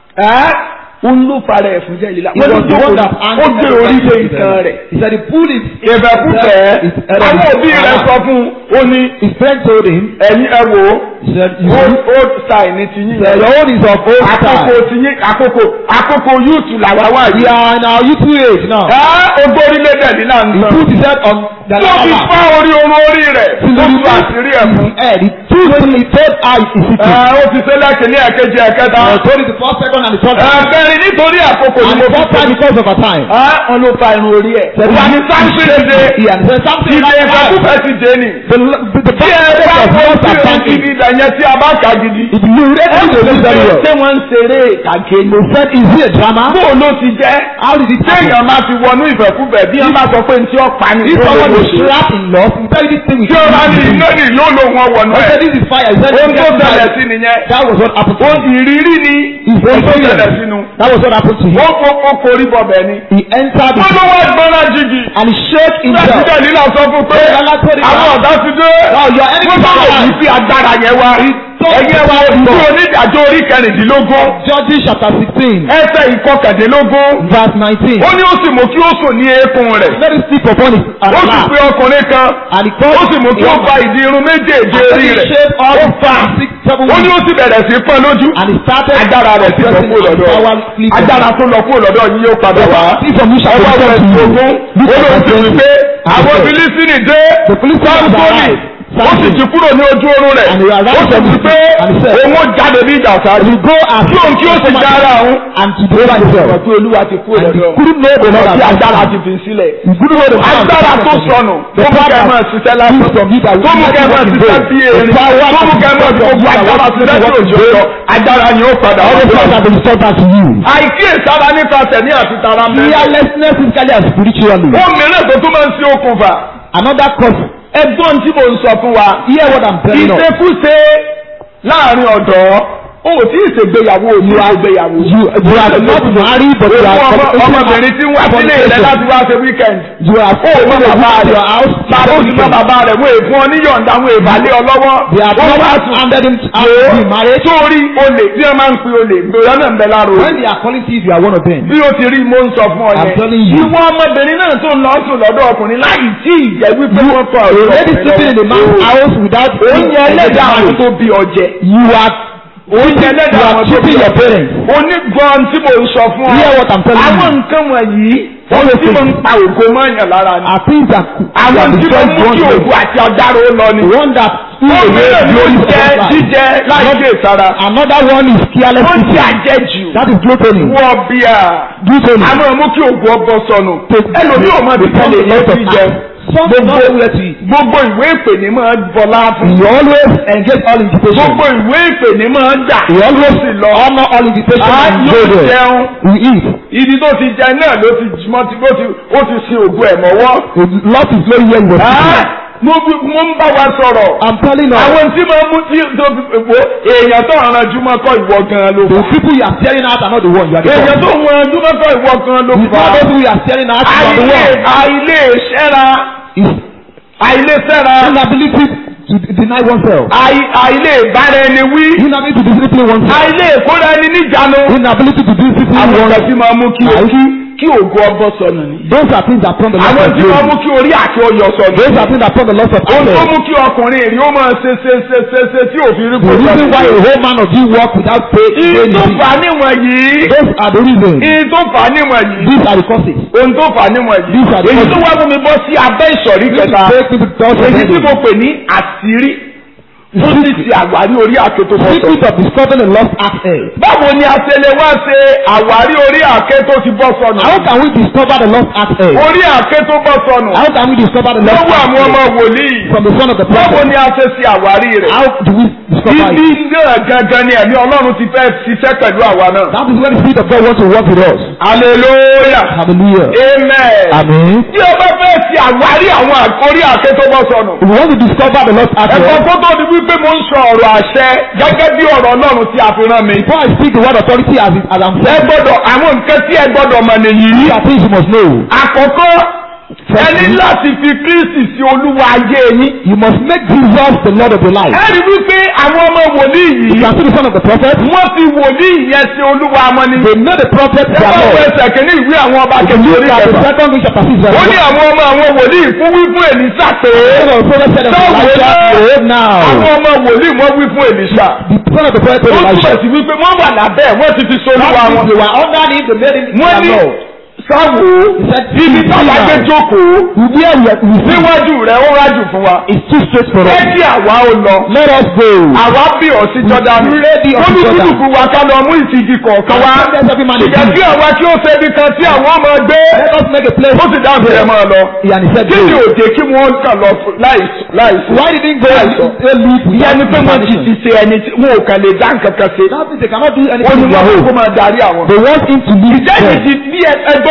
B: Ẹ́ ń ló fara ẹ̀ fún Dẹ̀lílà.
A: He was the one that
B: Ó gbé orí lé ìtàn rẹ̀.
A: He said he pulled his
B: Ìfẹ́kúfẹ̀.
A: his head on
B: Àwọn
A: his
B: òbí rẹ̀
A: arm.
B: sọ fún un, ó ní
A: His friend told him,
B: ẹ̀yin ẹ wò ó.
A: he said, you
B: Old
A: see,
B: old style ni ti yín
A: the
B: yẹn.
A: own is of old
B: àkókò
A: style.
B: tí yín àkókò àkókò yúùtù làwa wà
A: We
B: yìí.
A: are in our youthful age now.
B: ẹ ogbórílẹ̀ dẹ̀lí náà ń
A: He
B: sọ.
A: put his head on the
B: tó fi
A: ladder.
B: fá orí orun orí rẹ̀
A: To
B: tó
A: the
B: tu àṣírí ẹ̀ fún.
A: head. He took he told her his
B: ẹ
A: secret.
B: ó ti ṣe lẹ́kìnní ẹ̀kejì ẹ̀kẹta.
A: I told it the first, second, and the third. time.
B: ẹ̀kẹrin nítorí àkókò ni
A: And
B: mo
A: the
B: fi
A: fourth time because of our time.
B: ẹ wọn ló fa irun orí ẹ̀.
A: Said,
B: wà ní sáńsì ṣe
A: He had said something
B: ìdè
A: like that.
B: ìfẹ́kúfẹ́ ti dé ni.
A: The, the, the
B: tí ẹ bá
A: of
B: wọ́n
A: most
B: sí ohun
A: advantage.
B: ibi ìdàyẹn tí a bá kà gidi.
A: If you read
B: ẹ
A: it, you read very well.
B: ṣé wọ́n ń ṣeré ìtàgé ni.
A: They said, is it a drama?
B: bó ló ti jẹ́.
A: How did it happen?
B: téèyàn máa fi wọnú ìfẹ́kúfẹ́ bí wọ́n bá sọ pé ní tí ó pa ni
A: If
B: tó
A: someone
B: lówó
A: is
B: ṣe.
A: trapped in love, you tell this thing with
B: tí ó bá ní iná ní ló ló wọn wọnú
A: I
B: ẹ̀.
A: said, this is fire. He said,
B: ohun tó
A: "This is
B: ṣẹlẹ̀
A: fire."
B: sí nìyẹn.
A: That was what happened to
B: ohun
A: him.
B: ìrírí ni
A: It's
B: ohun tó ṣẹlẹ̀
A: experience.
B: sínú
A: That was what happened to him.
B: ó kó ó korí bọ̀bẹ̀ ni.
A: He entered
B: wọ́n
A: the
B: ló wá gbọ́nà jìgì.
A: and he shook himself.
B: pẹ́sidẹ̀ nílà sọ fún pé àwọn ọ̀dà ti dé.
A: Now your enemy
B: wọ́n bá wò
A: is
B: yìí fi agbára yẹn wá. ẹ̀yẹ wa ìlú onídàájọ́ orí kẹrìndínlógún
A: Judges chapter sixteen
B: ẹsẹ̀ ìkọkàndínlógún.
A: verse nineteen.
B: ó ní ó sì mú kí ó sùn ní eékún rẹ̀.
A: Let him sleep upon his
B: ó sì
A: lap.
B: pe ọkùnrin kan.
A: And he called
B: ó sì mú kí ó fa ìdí irun méjèèjì
A: And
B: orí
A: he
B: rẹ̀.
A: shaved all
B: ó fa.
A: six seven
B: ó ní ó
A: weeks.
B: sì bẹ̀rẹ̀ sí pọ́n lójú.
A: And he started
B: agbára rẹ̀ sì lọ
A: pressing
B: kúrò
A: and
B: lọ́dọ̀
A: power sleep.
B: agbára tó lọ kúrò lọ́dọ̀ yìí yóò padà wá.
A: See from you shall
B: ọwọ́
A: be
B: rẹ̀
A: sent to
B: sí
A: you.
B: ogún.
A: Look
B: ó
A: at
B: lóun
A: the
B: sì wí pé
A: And he
B: àwọn
A: said,
B: Fílísítínì dé.
A: The Philistines
B: sáńsónì
A: arrived.
B: ó sì ti kúrò ní ojú oorun rẹ̀.
A: And he arrived
B: ó sì
A: from
B: wí
A: the-
B: pé
A: and he said,
B: òun ó jáde bí ìjà ọ̀sáájú.
A: You go as
B: kí òun kí ó sì já ara òun.
A: and to deliver himself.
B: pé olúwa ti kúrò
A: And he
B: lọ́dọ̀.
A: couldn't know the Lord
B: tí
A: had
B: agbára
A: done.
B: ti fi sílẹ̀.
A: He couldn't know the power of
B: agbára
A: the
B: tó
A: Lord.
B: sọnù
A: The
B: tó mú
A: power
B: kẹ́
A: that
B: máa ṣiṣẹ́
A: used
B: lásán
A: from you that
B: tó mú kẹ́ máa ṣiṣẹ́ bí erin tó mú kẹ́ máa fi gbogbo agbára ṣiṣẹ́ tí òjò lọ agbára ni ó padà
A: All the
B: wá.
A: powers have been restored back to you.
B: àìkíyèsára nípa tẹ̀mí àti tara mẹ́rin.
A: Fearlessness physically and spiritually.
B: ó mìíràn tó tún máa ń ṣe okùnfà.
A: Another cause.
B: ẹgbọ́n tí mo ń sọ fún wa.
A: Hear what I'm telling you.
B: ìṣekúṣe láàrin ọ̀dọ́ o ò tí ì ṣègbéyàwó o ní ṣègbéyàwó.
A: You, you are not married but you are
B: Òun ọmọ- ọmọbìnrin tí ń wá sílé ilẹ̀ láti wá ṣe weekend.
A: You are
B: ó mọ bàbá rẹ̀
A: house.
B: bàbá ó sì mọ bàbá rẹ̀ wọ́n èèfún ọ níyọ̀ǹda wọ́n èèbálé ọ lọ́wọ́.
A: They have
B: Wọ́n
A: not
B: wá sùn.
A: handed him out to be married.
B: sórí olè bí wọ́n máa ń pe olè gbòòrò náà ń bẹ lára
A: When
B: olè.
A: they are calling you, you are one of them.
B: bí o ti rí mo ń sọ fún ọ
A: I'm
B: yẹn.
A: telling you.
B: ìwọ ọmọbìnrin náà tó ń lọ sùn lọ́dọ̀ ọkùnrin láì tí ì jẹ́ wípé wọ́n kọ ọ̀rọ̀
A: Lady sleeping in the man's house without
B: oúnjẹ ẹlẹ́dàá àwọn tó bí ọjẹ.
A: You are
B: oúnjẹ
A: you
B: ẹlẹ́dàá
A: are
B: àwọn tó bí
A: cheating your
B: ọjẹ.
A: parents.
B: onígbọ́n tí mo ń sọ fún ọ.
A: Hear what I'm telling you.
B: àwọn nǹkan wọ̀nyí wọ́n tí mo ń pa ògo mọ́yàn lára ni.
A: Are things that
B: àwọn
A: that
B: tí mo
A: destroy
B: mú kí
A: one's
B: ògo
A: life.
B: àti ọ̀daràn ó lọ ni.
A: One that
B: ó mìíràn ni oúnjẹ jíjẹ láì dé sára.
A: Another one is careless
B: oúnjẹ
A: eating.
B: àjẹjù.
A: That is gluttony.
B: wọ́n bíà.
A: Gluttony.
B: a máa mú kí ògo ọbọ sọnù. ẹlòmíì ò máa bìkan lè yẹ sí jẹ.
A: Some do not know where to eat.
B: gbogbo ìwé ìpè ní máa bọlá fún.
A: You always engage all invitations.
B: gbogbo ìwé ìpè ní máa gbà.
A: You always
B: sì lọ.
A: honor all invitations
B: a
A: and
B: yóò
A: go there.
B: jẹun.
A: We eat.
B: ibi tó ti jẹ náà ló ti mọ ti ló ti ó ti sin ògo ẹ̀ mọ́wọ́.
A: The Lord is very well with
B: Ah,
A: you.
B: mo bí- mo ń bá wa sọ̀rọ̀.
A: I'm telling you.
B: àwọn tí máa mú tí tó fi wo èèyàn tó ràn jùmọ̀ kọ́ ìwọ gan ló
A: The
B: fà.
A: people you are staring at are not the one you are the
B: èèyàn
A: one.
B: tó ràn jùmọ̀ kọ́ ìwọ gan ló
A: It's
B: fà.
A: not those who you are staring at you are the
B: àìlè
A: one.
B: àìlè ṣẹ́ra
A: It's
B: àìlè ṣẹ́ra
A: inability to deny oneself.
B: àì- àìlè bára ẹni wí
A: Inability to discipline oneself.
B: àìlè kóra ẹni níjànú.
A: Inability to discipline
B: àwọn ọ̀gá
A: oneself.
B: tí máa mú kí
A: Àì-
B: kí kí ògo ọbọ sọnù ni.
A: Those are things that turn the loss
B: àwọn
A: of
B: tí máa
A: glory.
B: mú kí orí àti ọyọ sọnù.
A: Those are things that turn the loss of
B: ohun tó
A: honor.
B: mú kí ọkùnrin rí ó máa ṣe ṣe ṣe ṣe ṣe tí òfin rí
A: The reason why a whole man of you walk without pay is
B: Ìyí tó
A: very
B: fà á níwọ̀n yìí.
A: Those are the reasons.
B: Ìyí tó fà á níwọ̀n yìí.
A: These are the causes.
B: Ohun tó fà á níwọ̀n yìí.
A: These are the
B: Èyí tó
A: causes.
B: wá fún mi bọ́ sí abẹ́ ìsọ̀rí
A: This is
B: kẹta.
A: break into the thoughts of
B: Èyí tí
A: heaven.
B: mo pè ní àṣírí. Fún ti ti àwárí orí àké tó bọ́ sọ.
A: Secret of discovering the lost access.
B: Báwo ni a ṣe lè wá ṣe àwárí orí àké tó ti bọ́ sọnù?
A: How can we discover the lost access?
B: Orí àké tó bọ́ sọnù.
A: How can we discover the lost
B: Lọ́wọ́ àwọn ọmọ
A: access
B: wòlíì.
A: from the son of the
B: Báwo
A: prophet?
B: ni a ṣe ṣe àwárí rẹ̀?
A: How do we discover
B: Ibi
A: it?
B: náà gangan ni ẹ̀mí Ọlọ́run ti fẹ́ ṣiṣẹ́ pẹ̀lú àwa náà.
A: That is when the spirit of God wants to work with us.
B: Hallelujah.
A: Hallelujah.
B: Amen.
A: Amen.
B: Tí o bá fẹ́ ṣe àwárí àwọn àkórí àké tó bọ́ sọnù.
A: If we want to discover the lost
B: Ẹ̀kọ́
A: access,
B: tó tó di wípé mo ń sọ ọ̀rọ̀ àṣẹ gẹ́gẹ́ bí ọ̀rọ̀ Ọlọ́run tí a fi rán mi.
A: before I speak the word authority as, it, as I'm
B: Ẹ
A: saying,
B: gbọ́dọ̀ àwọn nǹkan tí ẹ gbọ́dọ̀ mọ̀ nìyí.
A: these are things you must know.
B: Àkọ́kọ́ ẹ ní láti fi Kristi sí olúwa ayé yín.
A: You must make Jesus the Lord of your life.
B: Ẹ rí wípé àwọn ọmọ wòlíì
A: You
B: yìí
A: can see the son of the prophet.
B: wọ́n fi wòlíì yẹn sí olúwa wọn ni.
A: They know the prophet
B: Ẹ
A: their
B: bá wọ
A: Lord.
B: ẹsẹ̀ kìíní ìwé àwọn ọba
A: If you
B: kejì
A: look
B: orí
A: at the
B: kẹfà.
A: second week chapter six verse
B: Ó ní
A: one.
B: àwọn ọmọ àwọn wòlíì fún wí fún Èlísà pé
A: The son of the prophet said unto
B: Sọ́wọ́
A: Elisha,
B: náà.
A: Behold now.
B: àwọn ọmọ wòlíì wọ́n wí fún Èlísà.
A: The son of the prophet
B: Ó
A: told
B: túbọ̀
A: Elisha.
B: sí wípé wọ́n wà lábẹ́ ẹ̀, wọ́n ti fi solúwa
A: That means
B: wọn.
A: they were under him, they made him
B: Wọ́n ní
A: their Lord.
B: sáwò
A: He said,
B: ibi
A: "See
B: táwa gbé
A: now,
B: jókòó
A: Where we are we see
B: níwájú rẹ̀ ó rájù fún wa.
A: is too straight for
B: Ẹ
A: us.
B: kí àwa ó lọ.
A: Let us go.
B: Àwa bí ọ̀ sí Jọ́dánù.
A: ready
B: Ó
A: unto
B: ní
A: Jordan.
B: kúlùkù wa ká lọ mú ìsìnkì kọ̀ọ̀kan wá.
A: And let every man a
B: Ìjẹ́
A: gift.
B: kí àwa kí ó ṣe ibi kan tí àwọn ọmọ gbé.
A: Let us make a place.
B: Ó sì dáhùn sí ẹ máa lọ.
A: And he said,
B: Kí ni
A: Go.
B: òjè kí wọ́n kàn lọ láìsí?
A: Why did he go and say leave
B: Ìyá
A: without
B: ni pé wọ́n ti
A: permission?
B: ti ṣe ẹni tí wọn ò kàn lè dá nǹkan kan ṣe.
A: That means they cannot do
B: Ó
A: anything
B: ní
A: on their
B: wọ́n kó
A: own.
B: máa darí àwọn.
A: They want him to lead
B: Ìjẹ́
A: them.
B: ìdí bí ẹgbọ́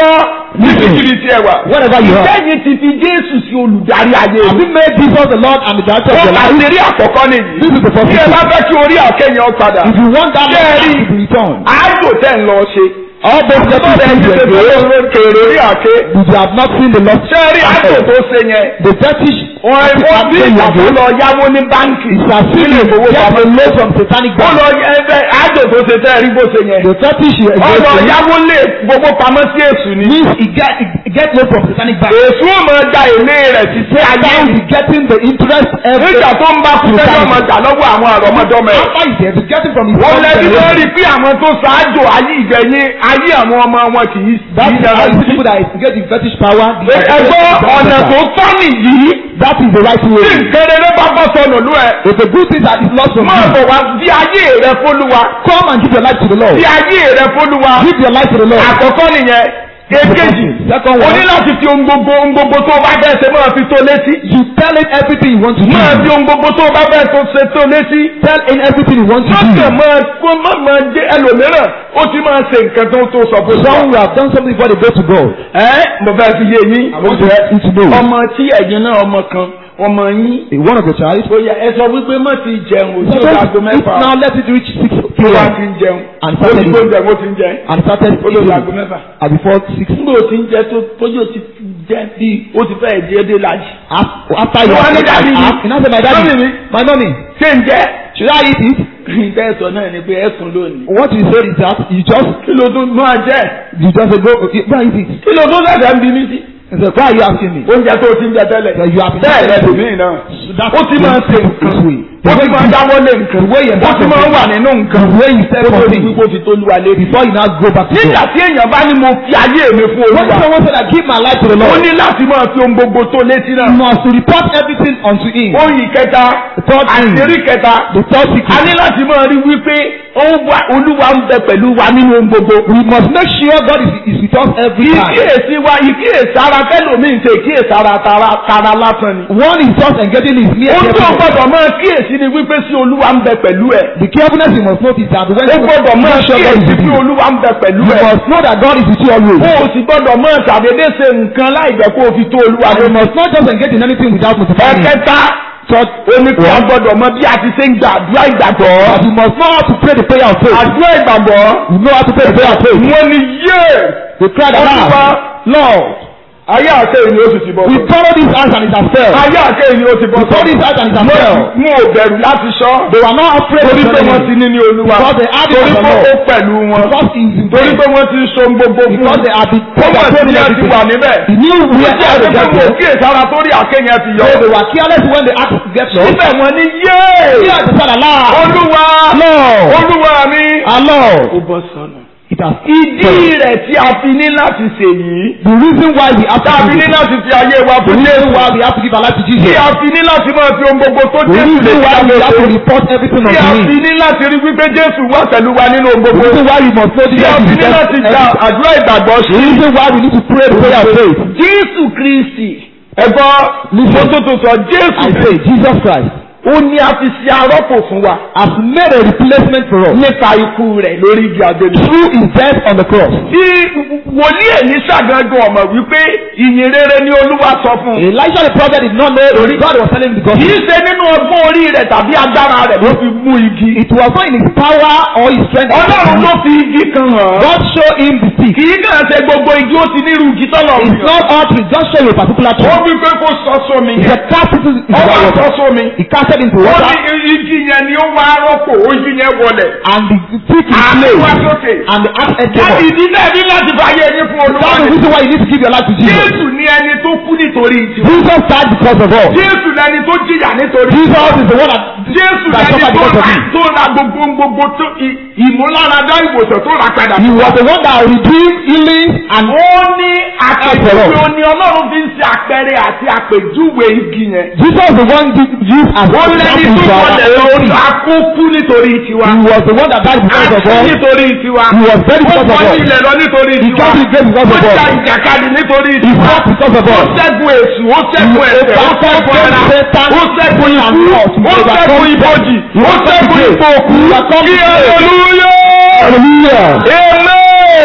B: gbọ́ níbikíbi tí ẹ wà.
A: Wherever you are.
B: Ìkẹyìn ti fi Jésù sí olùdarí ayé
A: Have
B: rẹ̀.
A: you made Jesus the Lord and the director of
B: Ó
A: your life?
B: àṣírí àkọ́kọ́ nìyí.
A: This is the first
B: Bí ẹ bá
A: thing.
B: fẹ́ kí orí àkẹ́yìn ọ padà.
A: If you want that
B: Ṣé ẹ
A: Lord
B: rí?
A: to be returned,
B: Àádò tẹ̀ ń lọ ṣe.
A: all those
B: Bọ́dẹ̀
A: blessings
B: ẹni
A: you
B: ṣe
A: were
B: fẹ́
A: doing,
B: kèrè orí àké.
A: you have not seen the Lord.
B: Ṣé ẹ rí àádò tó ṣe yẹn?
A: The fetish
B: Wọ́n ó bí ìgbàgbọ́ lọ yáwó ní báńkì.
A: is as if
B: Nílé
A: you get
B: ìfowópamọ́.
A: a loan from satanic
B: Ó
A: bank.
B: lọ yẹ ẹgbẹ́ àádò tó ṣe tẹ́ ẹ rí bó ṣe yẹn.
A: The fetish you
B: Ó lọ
A: engage in
B: yáwó lé gbogbo pamọ́ sí èṣù ni.
A: means he get he get loan from satanic bank.
B: Èṣù ó máa da èlé rẹ̀ sí sí ayé.
A: Now he getting the interest every
B: Nígbà tó ń bá kú sẹ́yìn ọmọ gbà lọ́wọ́ àwọn àrọ́mọdọ́mọ ẹ̀.
A: after he get he getting from his
B: Wọ́n
A: own
B: lẹ́bí
A: generation.
B: lórí pé àwọn tó ṣáájú ayé ìgbẹ̀yìn ayé àwọn ọmọ wọn kì í
A: That
B: kì í
A: is
B: dára
A: how the
B: sí.
A: people that instigate the fetish power. the-
B: Ẹgbọ́ ọ̀nà tó tọ́ nìyí.
A: That is the right
B: Tí
A: way.
B: nǹkan rere bá bọ́ sọnù lú ẹ̀.
A: If the good thing that is lost from
B: Máa
A: you,
B: bọ̀ wá di ayé rẹ fólúwa.
A: come and give your life to the Lord.
B: Di ayé rẹ fólúwa.
A: Give your life to the Lord.
B: Àkọ́kọ́ nìyẹn. Èkejì.
A: Second
B: O
A: one.
B: ní láti fi ohun gbogbo ohun gbogbo tó o bá fẹ́ ṣe máa fi tó létí.
A: You tell him everything you want to do.
B: Máa fi ohun gbogbo tó o bá fẹ́ tó ṣe tó létí.
A: Tell him everything you want to
B: Má
A: do.
B: kàn máa kó má máa jẹ́ ẹlòmíràn. Ó ti máa ṣe nǹkan tó tó sọ fún
A: Some who have done something before they go to God.
B: Ẹ́ mo fẹ́ fi yé yín.
A: I want you to know.
B: Ọmọ tí ẹ̀yin náà ọmọ kan ọmọ yín.
A: One of your child.
B: Ó yẹ ẹ sọ wípé má ti jẹun
A: So
B: òjò aago
A: don't eat
B: mẹ́fà.
A: now let it reach six
B: Tó bá
A: p.m.
B: ti ń jẹun.
A: And
B: Ó ti
A: started
B: gbóúnjẹ ó ti ń jẹ.
A: and started
B: Ó lọ sí aago
A: eating
B: mẹ́fà.
A: at before six.
B: Nígbà ó ti ń jẹ tó tójú ó ti jẹ bí ó ti fẹ́ jẹ́ dé lájì.
A: Af- After you
B: You want
A: have
B: it, daddy?
A: you know say my daddy
B: Mommy mi.
A: my mommy
B: Ṣé ń jẹ́?
A: should I eat it?
B: Bẹ́ẹ̀ sọ náà ni pé ẹ̀sùn lónìí.
A: What you say is that you just
B: Kí ló tún máa jẹ́?
A: you just say go go and eat it.
B: Kí ló tún ṣẹ̀ṣẹ̀ ń bí mí sí?
A: He said why are you asking me?
B: Oúnjẹ tó o ti ń jẹ tẹ́lẹ̀.
A: That you have been
B: Bẹ́ẹ̀
A: eating
B: lẹ́dùn mí náà.
A: That's
B: Ó ti máa ń ṣe
A: this
B: nǹkan.
A: way.
B: Ó ti máa ń dáwọ́ lé nǹkan.
A: The way you
B: Ó ti máa ń wà nínú nǹkan.
A: The way you step
B: Ó
A: on
B: tó di
A: things
B: wípé ó fi tó lúwa lébi.
A: before you now go back to
B: Nígbà
A: God.
B: tí èèyàn bá ní mo fi ayé mi fún
A: When
B: Olúwa.
A: someone said I give my life to the
B: Ó
A: Lord,
B: ní láti máa fi ohun gbogbo tó létí náà.
A: you must report everything unto him.
B: Oyin kẹta,
A: The third thing,
B: àṣírí kẹta,
A: the third
B: a
A: secret.
B: ní láti máa rí wípé ó wà Olúwa ń bẹ pẹ̀lú wa nínú ohun gbogbo.
A: We must make sure God is, is with us every time.
B: Ìkíyèsí wa ìkíyèsí ara tẹ́lòmíì ṣe ìkíyèsí ara tara tara lásán ni.
A: One is just engaging his mere
B: Ohun tó
A: carefulness.
B: gbọdọ̀ máa kíyèsí ni wípé sí Olúwa ń bẹ pẹ̀lú ẹ̀.
A: The carefulness you must notice that when
B: Ó gbọdọ̀ máa
A: make sure God is
B: kíyèsí
A: with
B: pé
A: you.
B: Olúwa ń bẹ pẹ̀lú
A: You
B: ẹ̀.
A: must know that God is with you always.
B: O ò sì gbọdọ̀ máa ṣàdédé ṣe nǹkan láì jẹ́ kó o fi tó Olúwa
A: And you
B: lónìí.
A: must not just engage in anything without notifying him.
B: Ẹ̀kẹta omi tí a gbọdọ̀ mọ bí a ti ṣe ń gba àdúrà ìgbàgbọ́.
A: But you must know how to pray the prayer of faith.
B: Àdúrà ìgbàgbọ́.
A: You know how to pray the prayer of faith.
B: Wọ́n ní yé.
A: You cry the
B: Olúwa
A: loud. Lord,
B: ayé àṣẹ ìní ó sì ti bọ̀.
A: we follow this house and it has failed.
B: Ayé àṣẹ ìní ó ti bọ̀.
A: We follow this house and it has failed.
B: Mo ò bẹ̀rù láti sọ.
A: They were not afraid of
B: Torí pé wọ́n ti
A: telling
B: ní ní Olúwa.
A: Because they had it
B: Torí
A: from
B: pé
A: the
B: ó
A: Lord.
B: pẹ̀lú wọn.
A: Because he is in
B: Torí
A: faith.
B: pé wọ́n ti so gbogbo fún
A: Because they have been
B: Ó mọ̀ sí ní ẹ ti wà níbẹ̀.
A: He knew we
B: Wọ́n
A: are
B: ti
A: out
B: àti
A: of
B: pé
A: that
B: mo
A: place.
B: kíyèsí ara tó rí àkéyàn ti yọ.
A: So they were careless when they asked to get lost.
B: Síbẹ̀ wọ́n ní yé.
A: Here is the Father, Lord.
B: Olúwa.
A: Lord.
B: Olúwa mi.
A: Our Lord.
B: Ó bọ́ sọ́nà.
A: It has
B: Ìdí rẹ̀ tí a fi ní láti ṣèyí.
A: The reason why we have to
B: Tá a fi
A: do
B: ní
A: this.
B: láti fi ayé wa
A: The
B: fún
A: reason
B: Jésù.
A: why we have to give our life to
B: Tí
A: Jesus.
B: a fi ní láti máa fi ohun gbogbo tó
A: The
B: Jésù lè
A: reason why we have to
B: ṣe.
A: report everything
B: Tí a
A: unto
B: fi
A: him.
B: ní láti rí wípé Jésù wà pẹ̀lú wa nínú ohun
A: The
B: gbogbo.
A: reason why we must know
B: Tí a
A: Jesus
B: fi
A: is
B: ní láti gba
A: everything.
B: àdúrà ìgbàgbọ́
A: The
B: sí.
A: reason why we need to pray the prayer of faith.
B: Jésù Kristi. Ẹ̀gbọ́n
A: Listen.
B: mo tó tó sọ Jésù
A: I say Jesus Christ
B: ó ní a fi ṣe arọ́pò fún wa
A: has made a replacement for us
B: nípa ikú rẹ̀ lórí igi àgbélé.
A: through his death on the cross.
B: Tí wòlíì Èlíṣà gangan ọ̀mọ̀ wípé ìyìn rere ni Olúwa sọ fún un.
A: Elijah the prophet did not know God was telling him the
B: Kì í
A: gospel.
B: ṣe nínú ọgbọ́n orí rẹ̀ tàbí agbára rẹ̀ ló fi mú igi.
A: It was not in his power or his strength.
B: Ọlọ́run ló fi igi kan hàn án.
A: God showed him the stick.
B: Kì í kàn ṣe gbogbo igi ó ti nírú igi tọ́lọ̀
A: It's
B: yàn.
A: not all tree, just show you a particular
B: Ó
A: tree.
B: wí pé kó sọ sómi
A: It's a
B: yẹn.
A: cast into into
B: Ó
A: the
B: wá sọ
A: water.
B: sómi.
A: He cast it into
B: Ó
A: water
B: ní igi yẹn ni ó wá rọ́pò ó igi yẹn wọlẹ̀.
A: and the stick is
B: Àmì wá
A: placed
B: sókè.
A: and the axe head came
B: Láti
A: up.
B: ìdílé ẹni láti fàyè yín fún Olúwa
A: That's the
B: ni.
A: reason why you need to give your life to Jesus.
B: Jésù ni ẹni tó kú nítorí tiwa.
A: Jesus died because of us.
B: Jésù lẹni tó jìyà nítorí
A: Jesus is the one that
B: Jésù
A: that
B: lẹni
A: suffered
B: tó
A: because of
B: ra
A: you.
B: tó ra gbogbo gbogbo tó ì- ìmúláradá ìwòsàn tó ra padà.
A: He was the one that redeemed, healing, and
B: Ó ní àpèjúwe
A: After all.
B: ó ní Ọlọ́run fi ń ṣe àpẹẹrẹ àti àpèjúwe igi yẹn.
A: Jesus is the one gi- used as
B: Ó
A: an
B: lẹ́ni
A: example
B: tó
A: for our
B: wọlé lórí
A: story.
B: akókú nítorí tiwa.
A: He was the one that died because of
B: Àti
A: us.
B: nítorí tiwa.
A: He was very
B: Ó
A: because of
B: kọ́ ní
A: us.
B: ilẹ̀ lọ nítorí
A: He
B: tiwa.
A: got the grace because
B: Ó
A: of
B: ja
A: us.
B: ìjàkadì nítorí
A: He
B: tiwa.
A: fought because of
B: Ó
A: us.
B: ṣẹ́gun èṣù, ó ṣẹ́gun ẹ̀ṣẹ̀, ó ṣẹ́gun ẹ̀ra, ó ṣẹ́gun ikú, ó ṣẹ́gun ibojì, ó ṣẹ́gun ipò òkú. Kí hallelujah!
A: Hallelujah.
B: Amen!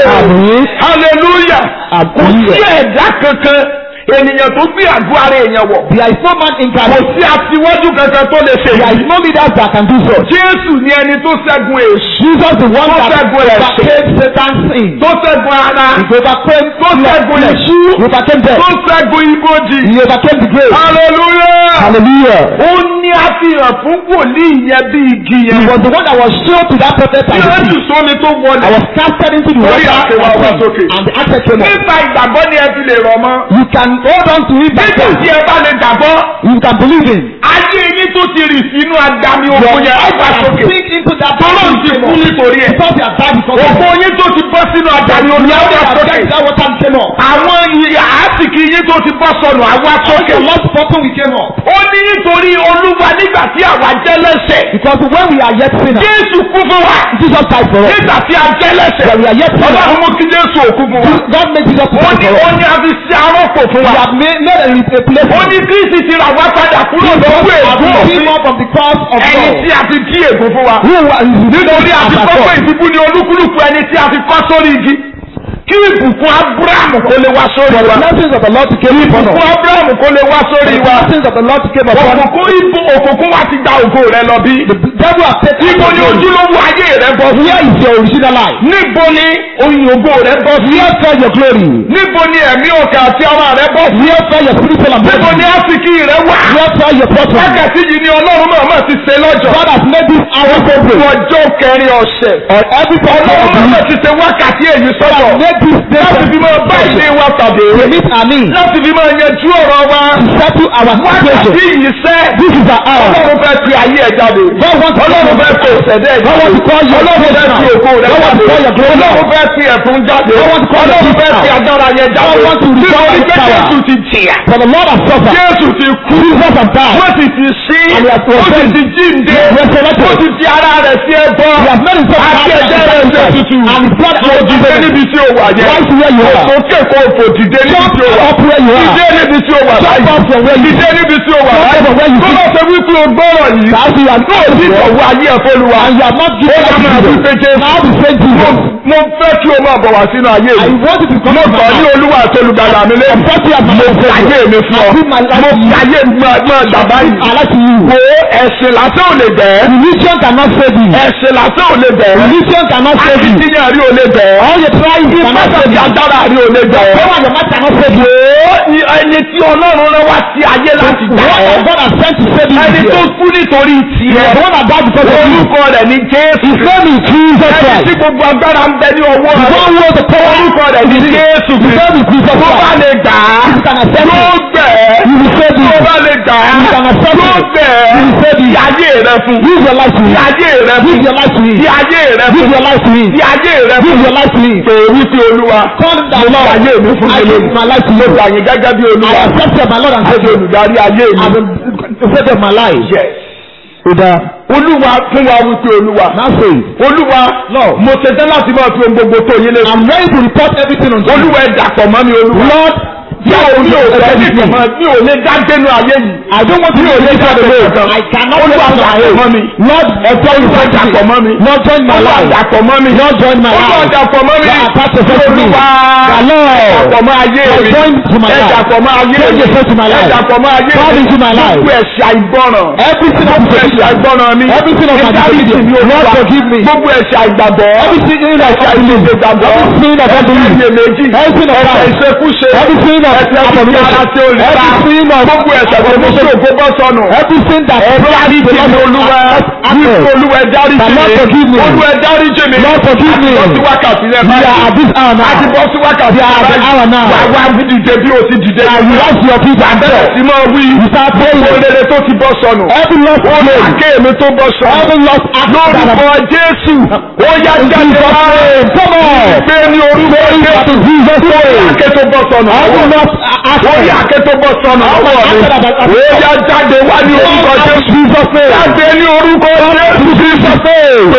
A: Àmín.
B: hallelujah kò sí
A: Hallelujah.
B: ẹ̀dá kankan ènìyàn tó gbé àgọ́ ara èèyàn wọ̀
A: There is no man
B: kò
A: incarnate.
B: sí aṣíwájú kankan tó lè ṣe
A: There is
B: yìí
A: no leader that can do so.
B: jésù ni ẹni tó ṣẹ́gun èṣù
A: Jesus the one
B: Tó
A: that
B: ṣẹ́gun ẹ̀ṣẹ̀.
A: overcame Satan's sin.
B: tó ṣẹ́gun ara
A: He overcame
B: tó ṣẹ́gun
A: flesh.
B: ìṣú
A: He overcame
B: tó
A: death.
B: ṣẹ́gun ibojì
A: He overcame the grave.
B: hallelujah
A: Hallelujah.
B: ó ní àfihàn fún wòlíì yẹn bí igi
A: He
B: yẹn
A: was the one that was shown to that prophet
B: tí
A: and
B: ó
A: the
B: jù
A: sea.
B: sómi tó
A: I
B: wọlé
A: was casted into the
B: Orí
A: water
B: àti wá wá sókè.
A: and the answer came up.
B: nípa ìgbàgbọ́ ni ẹ fi lè rọ̀ mọ́
A: You can hold on to it by
B: nígbà
A: faith.
B: tí ẹ bá lè gbàgbọ́
A: You can believe in.
B: ayé yín tó ti rì sínú agami
A: Your
B: òkun yẹn á
A: life
B: wá
A: can
B: sókè
A: sink into that
B: tọ́lọ́ ti kú nítorí ẹ̀
A: Because you have died because of
B: òkun yín tó ti bọ́ sínú agami òkun yẹn á wá sókè
A: that water came up.
B: àwọn ìyá àásìkì yín tó ti bọ́ sọnù á wá sókè
A: The lost bottom we came up.
B: ó ní nítorí olúwa nígbà tí àwa jẹ́ lẹ́sẹ̀
A: Because when we are yet sinners,
B: jésù kú fún wa
A: Jesus died for us.
B: nígbà tí a jẹ́ lẹ́sẹ̀
A: When we are yet sinners,
B: ọlọ́run mú kí jésù òkú fún wa
A: God made Jesus to
B: ó
A: die
B: ní
A: for
B: ó
A: us.
B: ní a fi ṣe arọ́pò fún
A: We
B: wa
A: have made, made a replacement.
B: ó ní kristi ti rà wá padà kúrò lọ́wọ́
A: have
B: ègún
A: been
B: òfin
A: up from the cross of
B: ẹni
A: God.
B: tí a fi kí ègún fún wa
A: Who was
B: nítorí a
A: as
B: fi
A: a
B: kọ́ pé
A: God.
B: ìdìbò ni olúkúlùkù ẹni tí a fi kọ́ sórí igi kí ìbùkún abrahamu kó lè wá sórí
A: For the
B: wa
A: blessings of the Lord came upon
B: ìbùkún
A: us.
B: abrahamu kó lè wá
A: For
B: sórí
A: the
B: wa
A: blessings of the Lord came upon us.
B: òkùnkùn ìbò òkùnkùn wa ti gba ògo rẹ lọ bí
A: The devil has taken
B: níbo ni
A: your glory.
B: ojúlówó ayé rẹ bọ́ sí
A: Where is your original life?
B: níbo ni oyin ògo rẹ bọ́ sí
A: Where fell your glory?
B: níbo ni ẹ̀mí ọkàn àti ara rẹ bọ́ sí
A: Where fell your spiritual and
B: níbo
A: body?
B: ni àsìkí rẹ wà
A: Where fell your prosperity?
B: wákàtí yìí ni ọlọ́run náà máa ti ṣe lọ́jọ́
A: God has made this hour so
B: fún
A: great.
B: ọjọ́ kẹrin ọ̀sẹ̀
A: On every person of
B: ọlọ́run
A: the
B: náà máa
A: week.
B: ti ṣe wákàtí èyí
A: God
B: sọ́tọ̀
A: has made this day
B: láti fi máa bá ilé wa pàdé
A: to meet our needs.
B: láti fi máa yanjú ọ̀rọ̀ wa
A: To settle our
B: wákàtí
A: situation.
B: yìí sẹ́
A: This is our hour.
B: ọlọ́run fẹ́ fi ayé ẹ̀ jáde
A: God wants to
B: ọlọ́run fẹ́ fi ìṣẹ̀dẹ̀ ẹ̀
A: God
B: jáde
A: wants to call your
B: ọlọ́run fẹ́ fi ògo rẹ̀
A: God wants to call your
B: jáde
A: glory
B: ọlọ́run
A: out.
B: fẹ́ fi ẹ̀fún jáde
A: God wants to call your
B: ọlọ́run fẹ́
A: gift
B: fi
A: out.
B: agbára yẹn jáde
A: God wants to restore
B: nítorí
A: his
B: pé
A: power.
B: Jésù ti jìyà
A: For the Lord has suffered.
B: Jésù ti kú
A: Jesus has died.
B: wọ́n sì ti sí
A: And he has
B: ó sì
A: resurrected.
B: ti jíǹde
A: Resurrected.
B: ó sì fi ara rẹ̀ sí ẹbọ
A: He has made himself
B: àti
A: happy
B: ẹ̀jẹ̀ rẹ̀ ṣe tutù
A: and his blood
B: mo
A: has
B: dìde
A: given
B: níbi tí o wà yẹn
A: Rise where you are.
B: òkè kò fò dìde níbi
A: Jump
B: tí o wà
A: up where you are.
B: dìde níbi tí o wà
A: Jump
B: láyé
A: up from where you
B: dìde níbi tí o wà
A: Jump
B: láyé
A: up from where you
B: tó
A: sit.
B: bá ṣe wípé o gbọ́rọ̀ yìí
A: That's the
B: náà ní ìtọ̀wọ́ ayé ẹ̀ fọlùwà
A: And you have not given
B: ó
A: us
B: máa wí pé
A: Jesus.
B: Jésù
A: Now the same Jesus.
B: mo fẹ́ kí o máa bọ̀ wá sínú ayé
A: I
B: mi
A: want you to come
B: mo
A: to
B: sọ
A: my
B: ní
A: life.
B: olúwa àti olùgbàlà mi lé
A: Confess you as my
B: mo
A: Lord
B: fi ayé mi fún ọ
A: I give my life
B: mo
A: to
B: fi
A: you.
B: ayé mi máa máa dàbá yìí
A: I like to you.
B: wo ẹ̀sìn lásán ò lè bẹ̀ẹ́
A: Religion cannot save you.
B: ẹ̀sìn lásán ò lè bẹ̀ẹ́
A: Religion cannot save you.
B: akitiyan rí ò lè bẹ̀ẹ́
A: All your tries cannot
B: pátá
A: save you.
B: agbára rí ò lè bẹ̀ẹ́
A: Power and your might cannot save you.
B: ó ní ẹni tí ọlọ́run rán wá sí ayé láti gbà
A: What
B: ọ́
A: God has sent to save you.
B: ẹni
A: is
B: tó
A: here.
B: kú nítorí tiẹ̀
A: The one that died because of you.
B: orúkọ rẹ̀ ní Jésù
A: His name is Jesus
B: ẹni
A: Christ.
B: tí gbogbo agbára ń bẹ ní ọwọ́
A: The
B: rẹ̀
A: one who has the power.
B: orúkọ rẹ̀ ní Jésù
A: His name is Jesus
B: tó bá
A: Christ.
B: lè gbà á
A: You can accept
B: yóò
A: it.
B: gbẹ̀ ẹ́
A: You will save
B: tó
A: you.
B: bá lè gbà á
A: You can accept
B: yóò
A: it.
B: gbẹ̀ ẹ́
A: You will save
B: fi
A: you.
B: ayé rẹ fún
A: Give your life to
B: fi
A: me.
B: ayé rẹ fún
A: Give your life to me.
B: fi ayé rẹ
A: Give
B: fún
A: your life to me.
B: fi ayé rẹ
A: Give
B: fún
A: your life to me.
B: pé wípé olúwa
A: Call the
B: mo
A: Lord.
B: fi ayé mi fún
A: I
B: mi
A: give my life to
B: mo
A: you.
B: gbà yín gẹ́gẹ́ bí
A: I
B: olúwa
A: accept you as my Lord and
B: àti
A: Savior.
B: olùdarí ayé mi.
A: I'm the Savior of my life.
B: Yes.
A: Oda.
B: olúwa fún wa wípé olúwa
A: Now say,
B: olúwa
A: Lord.
B: mo ṣetán láti máa fi ohun gbogbo tó yín lé
A: I'm ready to report everything unto you.
B: olúwa ẹ dàpọ̀ mọ́ mi olúwa
A: Lord,
B: mi ò mi ò fẹ́ ní ìfọ̀mọ́ mi ò lè dá gbénu ayé yìí
A: I don't want to be a leader of the world. I cannot
B: olúwa
A: live on my
B: dàpọ̀ mọ́
A: own.
B: mi
A: Lord, join
B: olúwa
A: my
B: dàpọ̀ mọ́ mi
A: Lord, join my
B: olúwa
A: life.
B: dàpọ̀ mọ́ mi
A: Lord, join my
B: olúwa
A: life.
B: dàpọ̀ mọ́ mi
A: Lord, attach yourself to me.
B: olúwa
A: The Lord,
B: dàpọ̀ mọ́ ayé
A: Lord,
B: mi
A: join to my
B: ẹ
A: life.
B: dàpọ̀ mọ́ ayé
A: Join
B: mi
A: yourself to my
B: ẹ
A: life.
B: dàpọ̀ mọ́ ayé
A: Come
B: mi
A: into my life.
B: gbogbo ẹ̀ṣẹ̀ àìgbọràn
A: Everything of
B: gbogbo ẹ̀ṣẹ̀ àìgbọràn mi
A: Everything of my
B: ìdáríjì
A: disobedience.
B: mi olúwa
A: Lord, forgive me.
B: gbogbo ẹ̀ṣẹ̀ àìgbàgbọ́
A: Everything of
B: ẹ̀ṣẹ̀
A: unbelief.
B: àìgbàgbọ́
A: Everything of unbelief.
B: ẹ̀ṣẹ̀ méjì
A: Everything of
B: ẹ̀ṣẹ̀
A: doubt.
B: ìṣekúṣe
A: Everything of
B: ẹ̀ṣẹ̀ fífi ara
A: abomination.
B: tí ó lè bá
A: Everything of
B: gbogbo ẹ̀ṣẹ̀ tó mú sí òkú bọ́ sọnù
A: Everything that
B: dáríjì mi olúwa wípé olúwa dáríjì
A: The Lord forgive
B: mi
A: me.
B: olúwa dáríjì mi
A: Lord forgive me.
B: àti bọ́ sí wákàtí rẹ
A: We are at this hour
B: àti
A: now.
B: bọ́ sí wákàtí
A: We are at the hour now.
B: wà wá dìde bí o ti dìde
A: And you rise your feet and
B: bẹ̀rẹ̀
A: pray.
B: sí máa wí
A: You start praying.
B: òrèrè tó ti bọ́ sọnù
A: Every lost glory.
B: àké mi tó bọ́ sọnù
A: Every lost act that
B: lórúkọ
A: I've
B: jésù ó yá
A: In
B: jáde
A: Jesus'
B: wá
A: name. Come on.
B: gbé ní orúkọ
A: Praise
B: jésù
A: to Jesus' name.
B: àké tó bọ́ sọnù
A: Every lost act.
B: orí àké tó bọ́ sọnù
A: Every
B: lọ́wọ́ mi
A: act that I've
B: ó yá jáde wá ní orúkọ jésù
A: Jesus' name.
B: jáde ní orúkọ jésù
A: Jesus' name.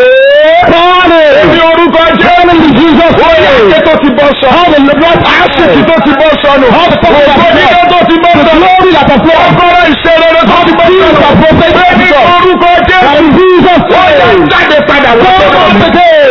A: Call it.
B: ní orúkọ jésù
A: In Jesus'
B: ó yá
A: name.
B: àké tó ti bọ́ sọnù
A: All the lost
B: àṣìkì tó ti bọ́ sọnù
A: All the power
B: ògbó
A: that
B: dídé tó ti bọ́
A: The
B: sọnù
A: glory that has flown.
B: ọgọ́rọ̀ ìṣẹ̀lẹ̀ tó ti bọ́
A: Jesus
B: sọnù
A: has prophetic
B: ní
A: God.
B: orúkọ jésù
A: In Jesus'
B: ó yá
A: name.
B: jáde padà wá
A: Come
B: sọ́dọ̀
A: on
B: mi.
A: again.
B: ó yá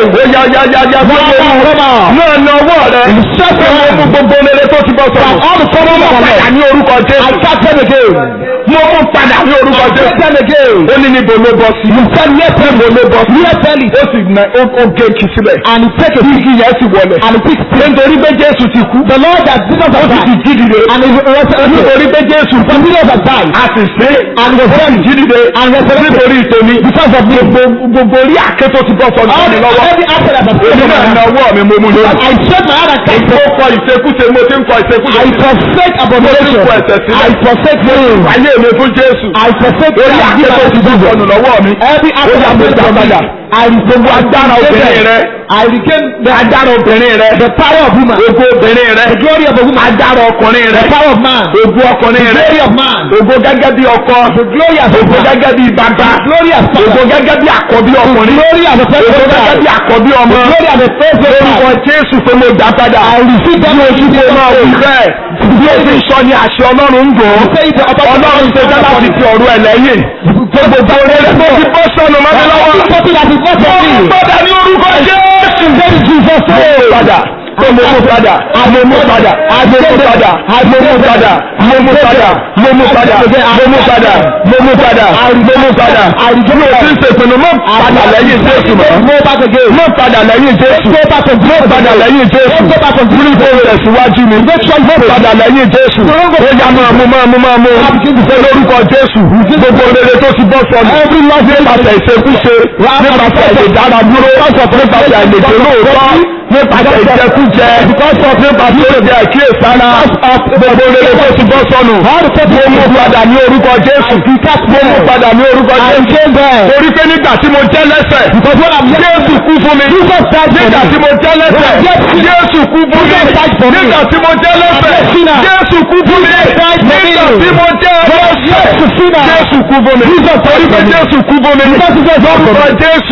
B: yáyáyáyá
A: Come on,
B: sókè
A: come on.
B: náà na ọwọ́ rẹ
A: Stretch your
B: mo mú
A: hand.
B: gbogbo rere tó ti bọ́
A: From
B: sọ̀rọ̀
A: all the trouble
B: mo
A: of our
B: padà
A: life.
B: ní orúkọ
A: I
B: Jésù
A: catch them again.
B: mo mú padà ní orúkọ
A: I
B: Jésù
A: catch them again.
B: ó ní níbo ló bọ́ sí
A: You said yes,
B: níbo ló bọ́ sí
A: yes, tell it.
B: ó sì na ó ó gé kì síbẹ̀
A: And he take a
B: igi yẹn sì wọlé
A: and he pick
B: nítorí pé Jésù ti kú
A: the Lord that Jesus
B: ó
A: has
B: sì ti
A: died.
B: jí dìde
A: And he resurrected.
B: nítorí pé Jésù kú
A: Some Jesus has died.
B: a sì sí
A: And he was
B: ó sì
A: buried.
B: jí dìde
A: And resurrected.
B: nítorí tèmi
A: Because of me.
B: gbogbo gbogbo orí àké tó ti bọ́ sọ̀rọ̀
A: All
B: mi
A: the
B: lọ́wọ́
A: every after that has
B: èmi
A: taken
B: náà
A: my
B: na
A: hand.
B: ọwọ́ mi mo mú lórí.
A: I shake my hand and catch
B: mo
A: them.
B: kọ ìṣekúṣe mo ti ń kọ ìṣekúṣe.
A: I forsake abomination.
B: Mo ti kọ ẹ̀ṣẹ̀ sílẹ̀.
A: I forsake sin.
B: ayé mi fún Jésù.
A: I forsake
B: orí
A: sin.
B: àké tó ti bọ́ sọ̀nù lọ́wọ́ mi.
A: Every
B: Ó
A: after
B: yá,
A: that
B: mo
A: has
B: gbà
A: taken my
B: padà.
A: hand. I gbogbo
B: agbára obìnrin rẹ.
A: I regain the
B: agbára obìnrin rẹ.
A: the power of woman.
B: ògo obìnrin rẹ.
A: The glory of a woman.
B: agbára ọkùnrin rẹ.
A: The power of man.
B: ògo ọkùnrin
A: The
B: rẹ.
A: glory of man.
B: ògo gẹ́gẹ́ bí ọkọ.
A: The glory as a
B: ògo
A: man.
B: gẹ́gẹ́ bí bàbá.
A: The glory as
B: ògo
A: father.
B: gẹ́gẹ́ bí àkọ́bí ọkùnrin.
A: Glory as a first
B: ògo gẹ́gẹ́ bí
A: child.
B: àkọ́bí ọmọ.
A: The glory as a first
B: lórúkọ
A: child.
B: Jésù pé mo dá padà.
A: I receive them as you
B: Ṣé máa wù bẹ́ẹ̀? Bí o ti sọ ni àṣẹ Ọlọ́run ń gùn.
A: Say the
B: Ọlọ́run ṣe dá láti fi ọ̀rọ̀ ẹ̀ lẹ́yìn. Gbogbo rere tó ti bọ́ sọnù mọ́ mi lọ́wọ́.
A: Something that is not
B: Mo
A: for
B: mú
A: me.
B: padà ní orúkọ Jésù.
A: Very Jesus
B: Mo mú padà. Mo mú padà. Mo mú padà. Mo mú padà. Mo mú padà. Mo mú padà. Mo mú padà. Mo mú padà. Mo mú padà. Mo mú padà. Mi ò tí ń ṣèpinnu mọ́ padà lẹ́yìn Jésù mọ́.
A: Go back again.
B: Mo padà lẹ́yìn Jésù.
A: Go back and
B: Mo padà lẹ́yìn Jésù.
A: Go back and
B: Ní kò rẹ̀ síwájú mi. Mo padà lẹ́yìn Jésù. Ó yá máa mú máa mú máa mú. Ṣé lórúkọ Jésù? Gbogbo rere tó ti bọ́ sọnù. Nípasẹ̀ ìṣekúṣe. Nípasẹ̀ ìdára dúró. Nípasẹ̀ àìlèdè lóòótọ́. Nípasẹ̀ ìjẹkújẹ. Nípasẹ̀ ìjẹ àkíyèsára. Gbogbo rere tó ti bọ́ sọnù. Mo mú padà ní orúkọ Jésù. Mo mú padà ní orúkọ Jésù. Torí pé nígbà tí mo jẹ́ lẹ́sẹ̀. Jésù kú fún mi. Nígbà tí mo jẹ́ lẹ́sẹ̀. Jésù kú fún mi. Nígbà tí mo jẹ́ lẹ́sẹ̀. Jésù kú fún mi. Nígbà tí mo jẹ́ lẹ́sẹ̀. Jésù kú fún mi. Torí pé Jésù kú fún mi. Lórúkọ Jésù.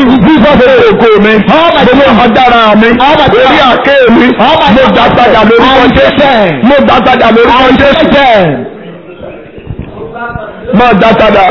B: Ògo mi. Gbogbo ọ̀dára mi. Orí àké mi. Mo gbà padà lórúkọ Jésù. Mo gbà padà lórúkọ Jésù. Má dá padà.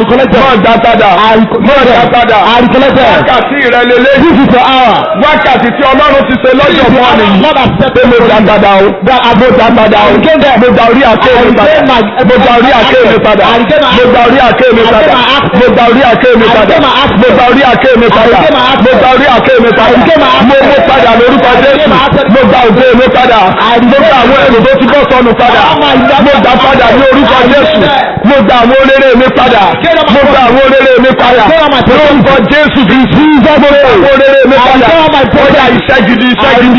B: Má dá padà. Má dá padà. Wákàtí ìrẹ̀lẹ̀lẹ́.
A: This is your hour.
B: Wákàtí tí Ọlọ́run ti ṣe lọ́jọ́ fún ọ̀nì yìí.
A: Lord has said
B: Pé mo dá padà o. Mo dá padà o. Mo dá orí àké mi padà. Mo dá orí àké mi padà. Mo dá orí àké mi padà. Mo dá orí àké mi padà. Mo dá orí àké mi padà. Mo dá orí àké mi padà. Mo mú padà lórúkọ Jésù. Mo dá ògo mi padà. Mo dá àwọn ẹ̀rù tó ti bọ́ sọnù padà. Mo dá padà ní orúkọ Jésù. Mo dá àwọn oléré mi padà. Mo dá àwọn oléré mi padà. Lórúkọ Jésù kì í sí ìjọba àwọn oléré mi padà. Ó yá iṣẹ́ gidi iṣẹ́ gidi.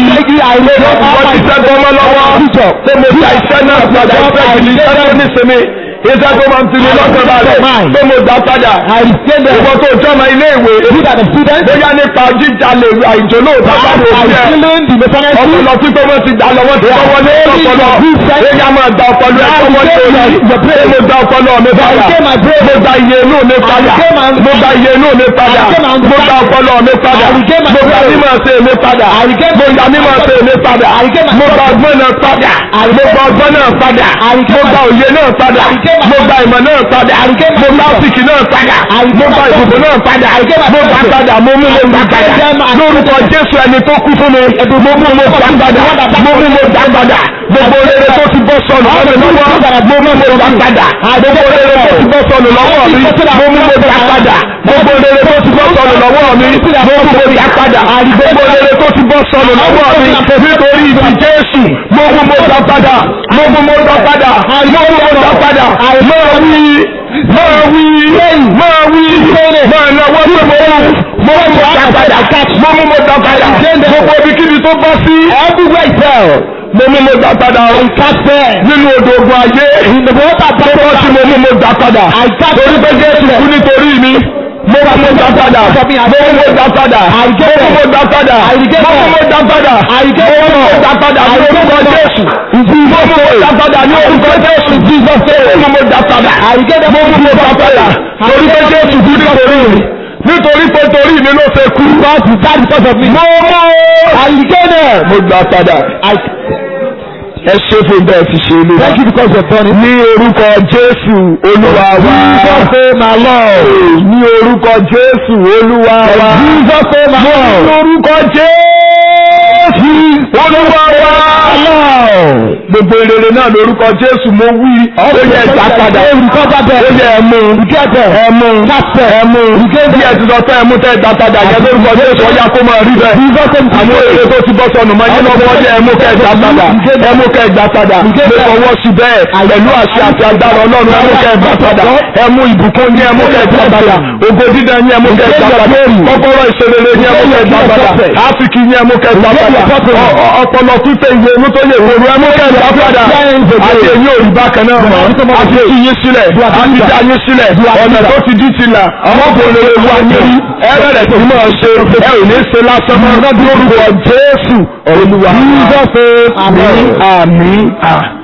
B: Wọ́n ti sẹ́ gbọ́mọ́ lọ́wọ́. Pé mo ta iṣẹ́ náà padà iṣẹ́ gidi iṣẹ́ tó ní sinmi. Iṣẹ́ tó máa ń tini lọ́kàn balẹ̀. Pé mo dá padà. Ìwọ tó jọ́mọ ilé ìwé. Bóyá nípa jíjalè àìjò lóòótọ́ bá lò ó jẹ́. Ọpọlọ tí pé wọ́n ti dá lọ́wọ́ tí wọ́n wọlé ọpọlọ. Bóyá máa da ọpọlọ ẹ̀ tó wọlé orí. Pé mo da ọpọlọ mi padà. Mo da iye inú mi padà. Mo da iye inú mi padà. Mo da ọpọlọ mi padà. Mo da mímọ̀ ṣe mi padà. Mo da mímọ̀ ṣe mi padà. Mo da ọgbọ́n náà padà. Mo da ọgbọ́n náà padà. Mo da òye náà padà. Mo da ìmọ̀ náà padà. Mo da ọ̀sìkì náà padà. Mo da ìbùkún náà padà. Mo da padà. Mo mú mo gbà padà. Lórúkọ Jésù ẹni tó kú fún mi. Mo mú mo gbà padà. Mo mú mo gbà padà. Gbogbo rere tó ti bọ́ sọnù lọ́wọ́ mi lọ́wọ́. Mo mú mo gbà padà. Gbogbo rere tó ti bọ́ sọnù lọ́wọ́ mi. Mo mú mo gbà padà. Gbogbo rere tó ti bọ́ sọnù lọ́wọ́ mi. Mo mú mo gbà padà. Gbogbo rere tó ti bọ́ sọnù lọ́wọ́ mi. Nítorí ìdí Jésù. Mo mú mo gbà padà. Mo mú mo gbà padà. Mo mú mo gbà padà. Máa wí. Máa wí. Máa wí. Máa náwó pé mo wú. Mo mú mo gbà padà. Mo mú mo gbà padà. Gbogbo ibikíbi tó bọ́ sí.
A: Everywhere is hell.
B: Mo mú mo gbà padà. Nínú odò ogun ayé. Tó bọ́ sí mo mú mo gbà padà. Torí pé Jésù kú nítorí mi. Mo mú mo gbà padà. Mo mú mo gbà padà. Mo mú mo gbà padà. Mo mú mo gbà padà. Mo mú mo gbà padà ní orúkọ Jésù. Mo mú mo gbà padà ní orúkọ Jésù. Mo mú mo gbà padà. Mo mú mo gbà padà. Torí pé Jésù kú nítorí mi. Nítorí pé torí mi ló ṣe kú. Mo mú. Mo gbà padà. Ẹ ṣe fún bẹ́ẹ̀ ti ṣe olúwa.
A: Thank you because you have done it.
B: Ní orúkọ Jésù olúwa wa.
A: Jesus name my Lord.
B: Ní orúkọ Jésù olúwa wa.
A: Jesus name my
B: Ní
A: Lord.
B: orúkọ Jésù. olúwa wa gbogbo rere náà lórúkọ jésù mo wí ó yẹ ẹja padà ó yẹ ẹmu ẹmu ẹmu bí ẹ ti sọ pé ẹmu tẹ ẹja padà yẹ lórúkọ jésù ọyá kó máa rí bẹ́ẹ̀ àwọn èrè tó ti bọ́ sọnù mọ́ yín lọ́wọ́ yẹ ẹmu kẹ ẹja padà ẹmu kẹ ẹja padà mo fọwọ́ sí bẹ́ẹ̀ pẹ̀lú àṣẹ àti agbára ọlọ́run ẹmu kẹ ẹja padà ẹmu ìbùkún ní ẹmu kẹ ẹja padà ògo dídá ní ẹmu kẹ ẹja padà kọ́kọ́rọ́ ìṣerere ní ẹmu kẹ ẹja padà áfíríkì ní ẹmu kẹ ẹja padà ọpọlọ pípé ìwé inú tó yẹ kóró ẹmu kẹ ẹja padà àti èyí ò rí bákan náà mọ́ àti tú yín sílẹ̀ àti dá yín sílẹ̀ ọ̀nà tó ti dí ti là ọmọkùnrin ewu ayé rí ẹ bẹ̀rẹ̀ sí máa ṣe ẹ ò ní ṣe lásán mọ́ lórúkọ Jésù olúwa.
A: Jesus says,
B: àmín àmín àmín.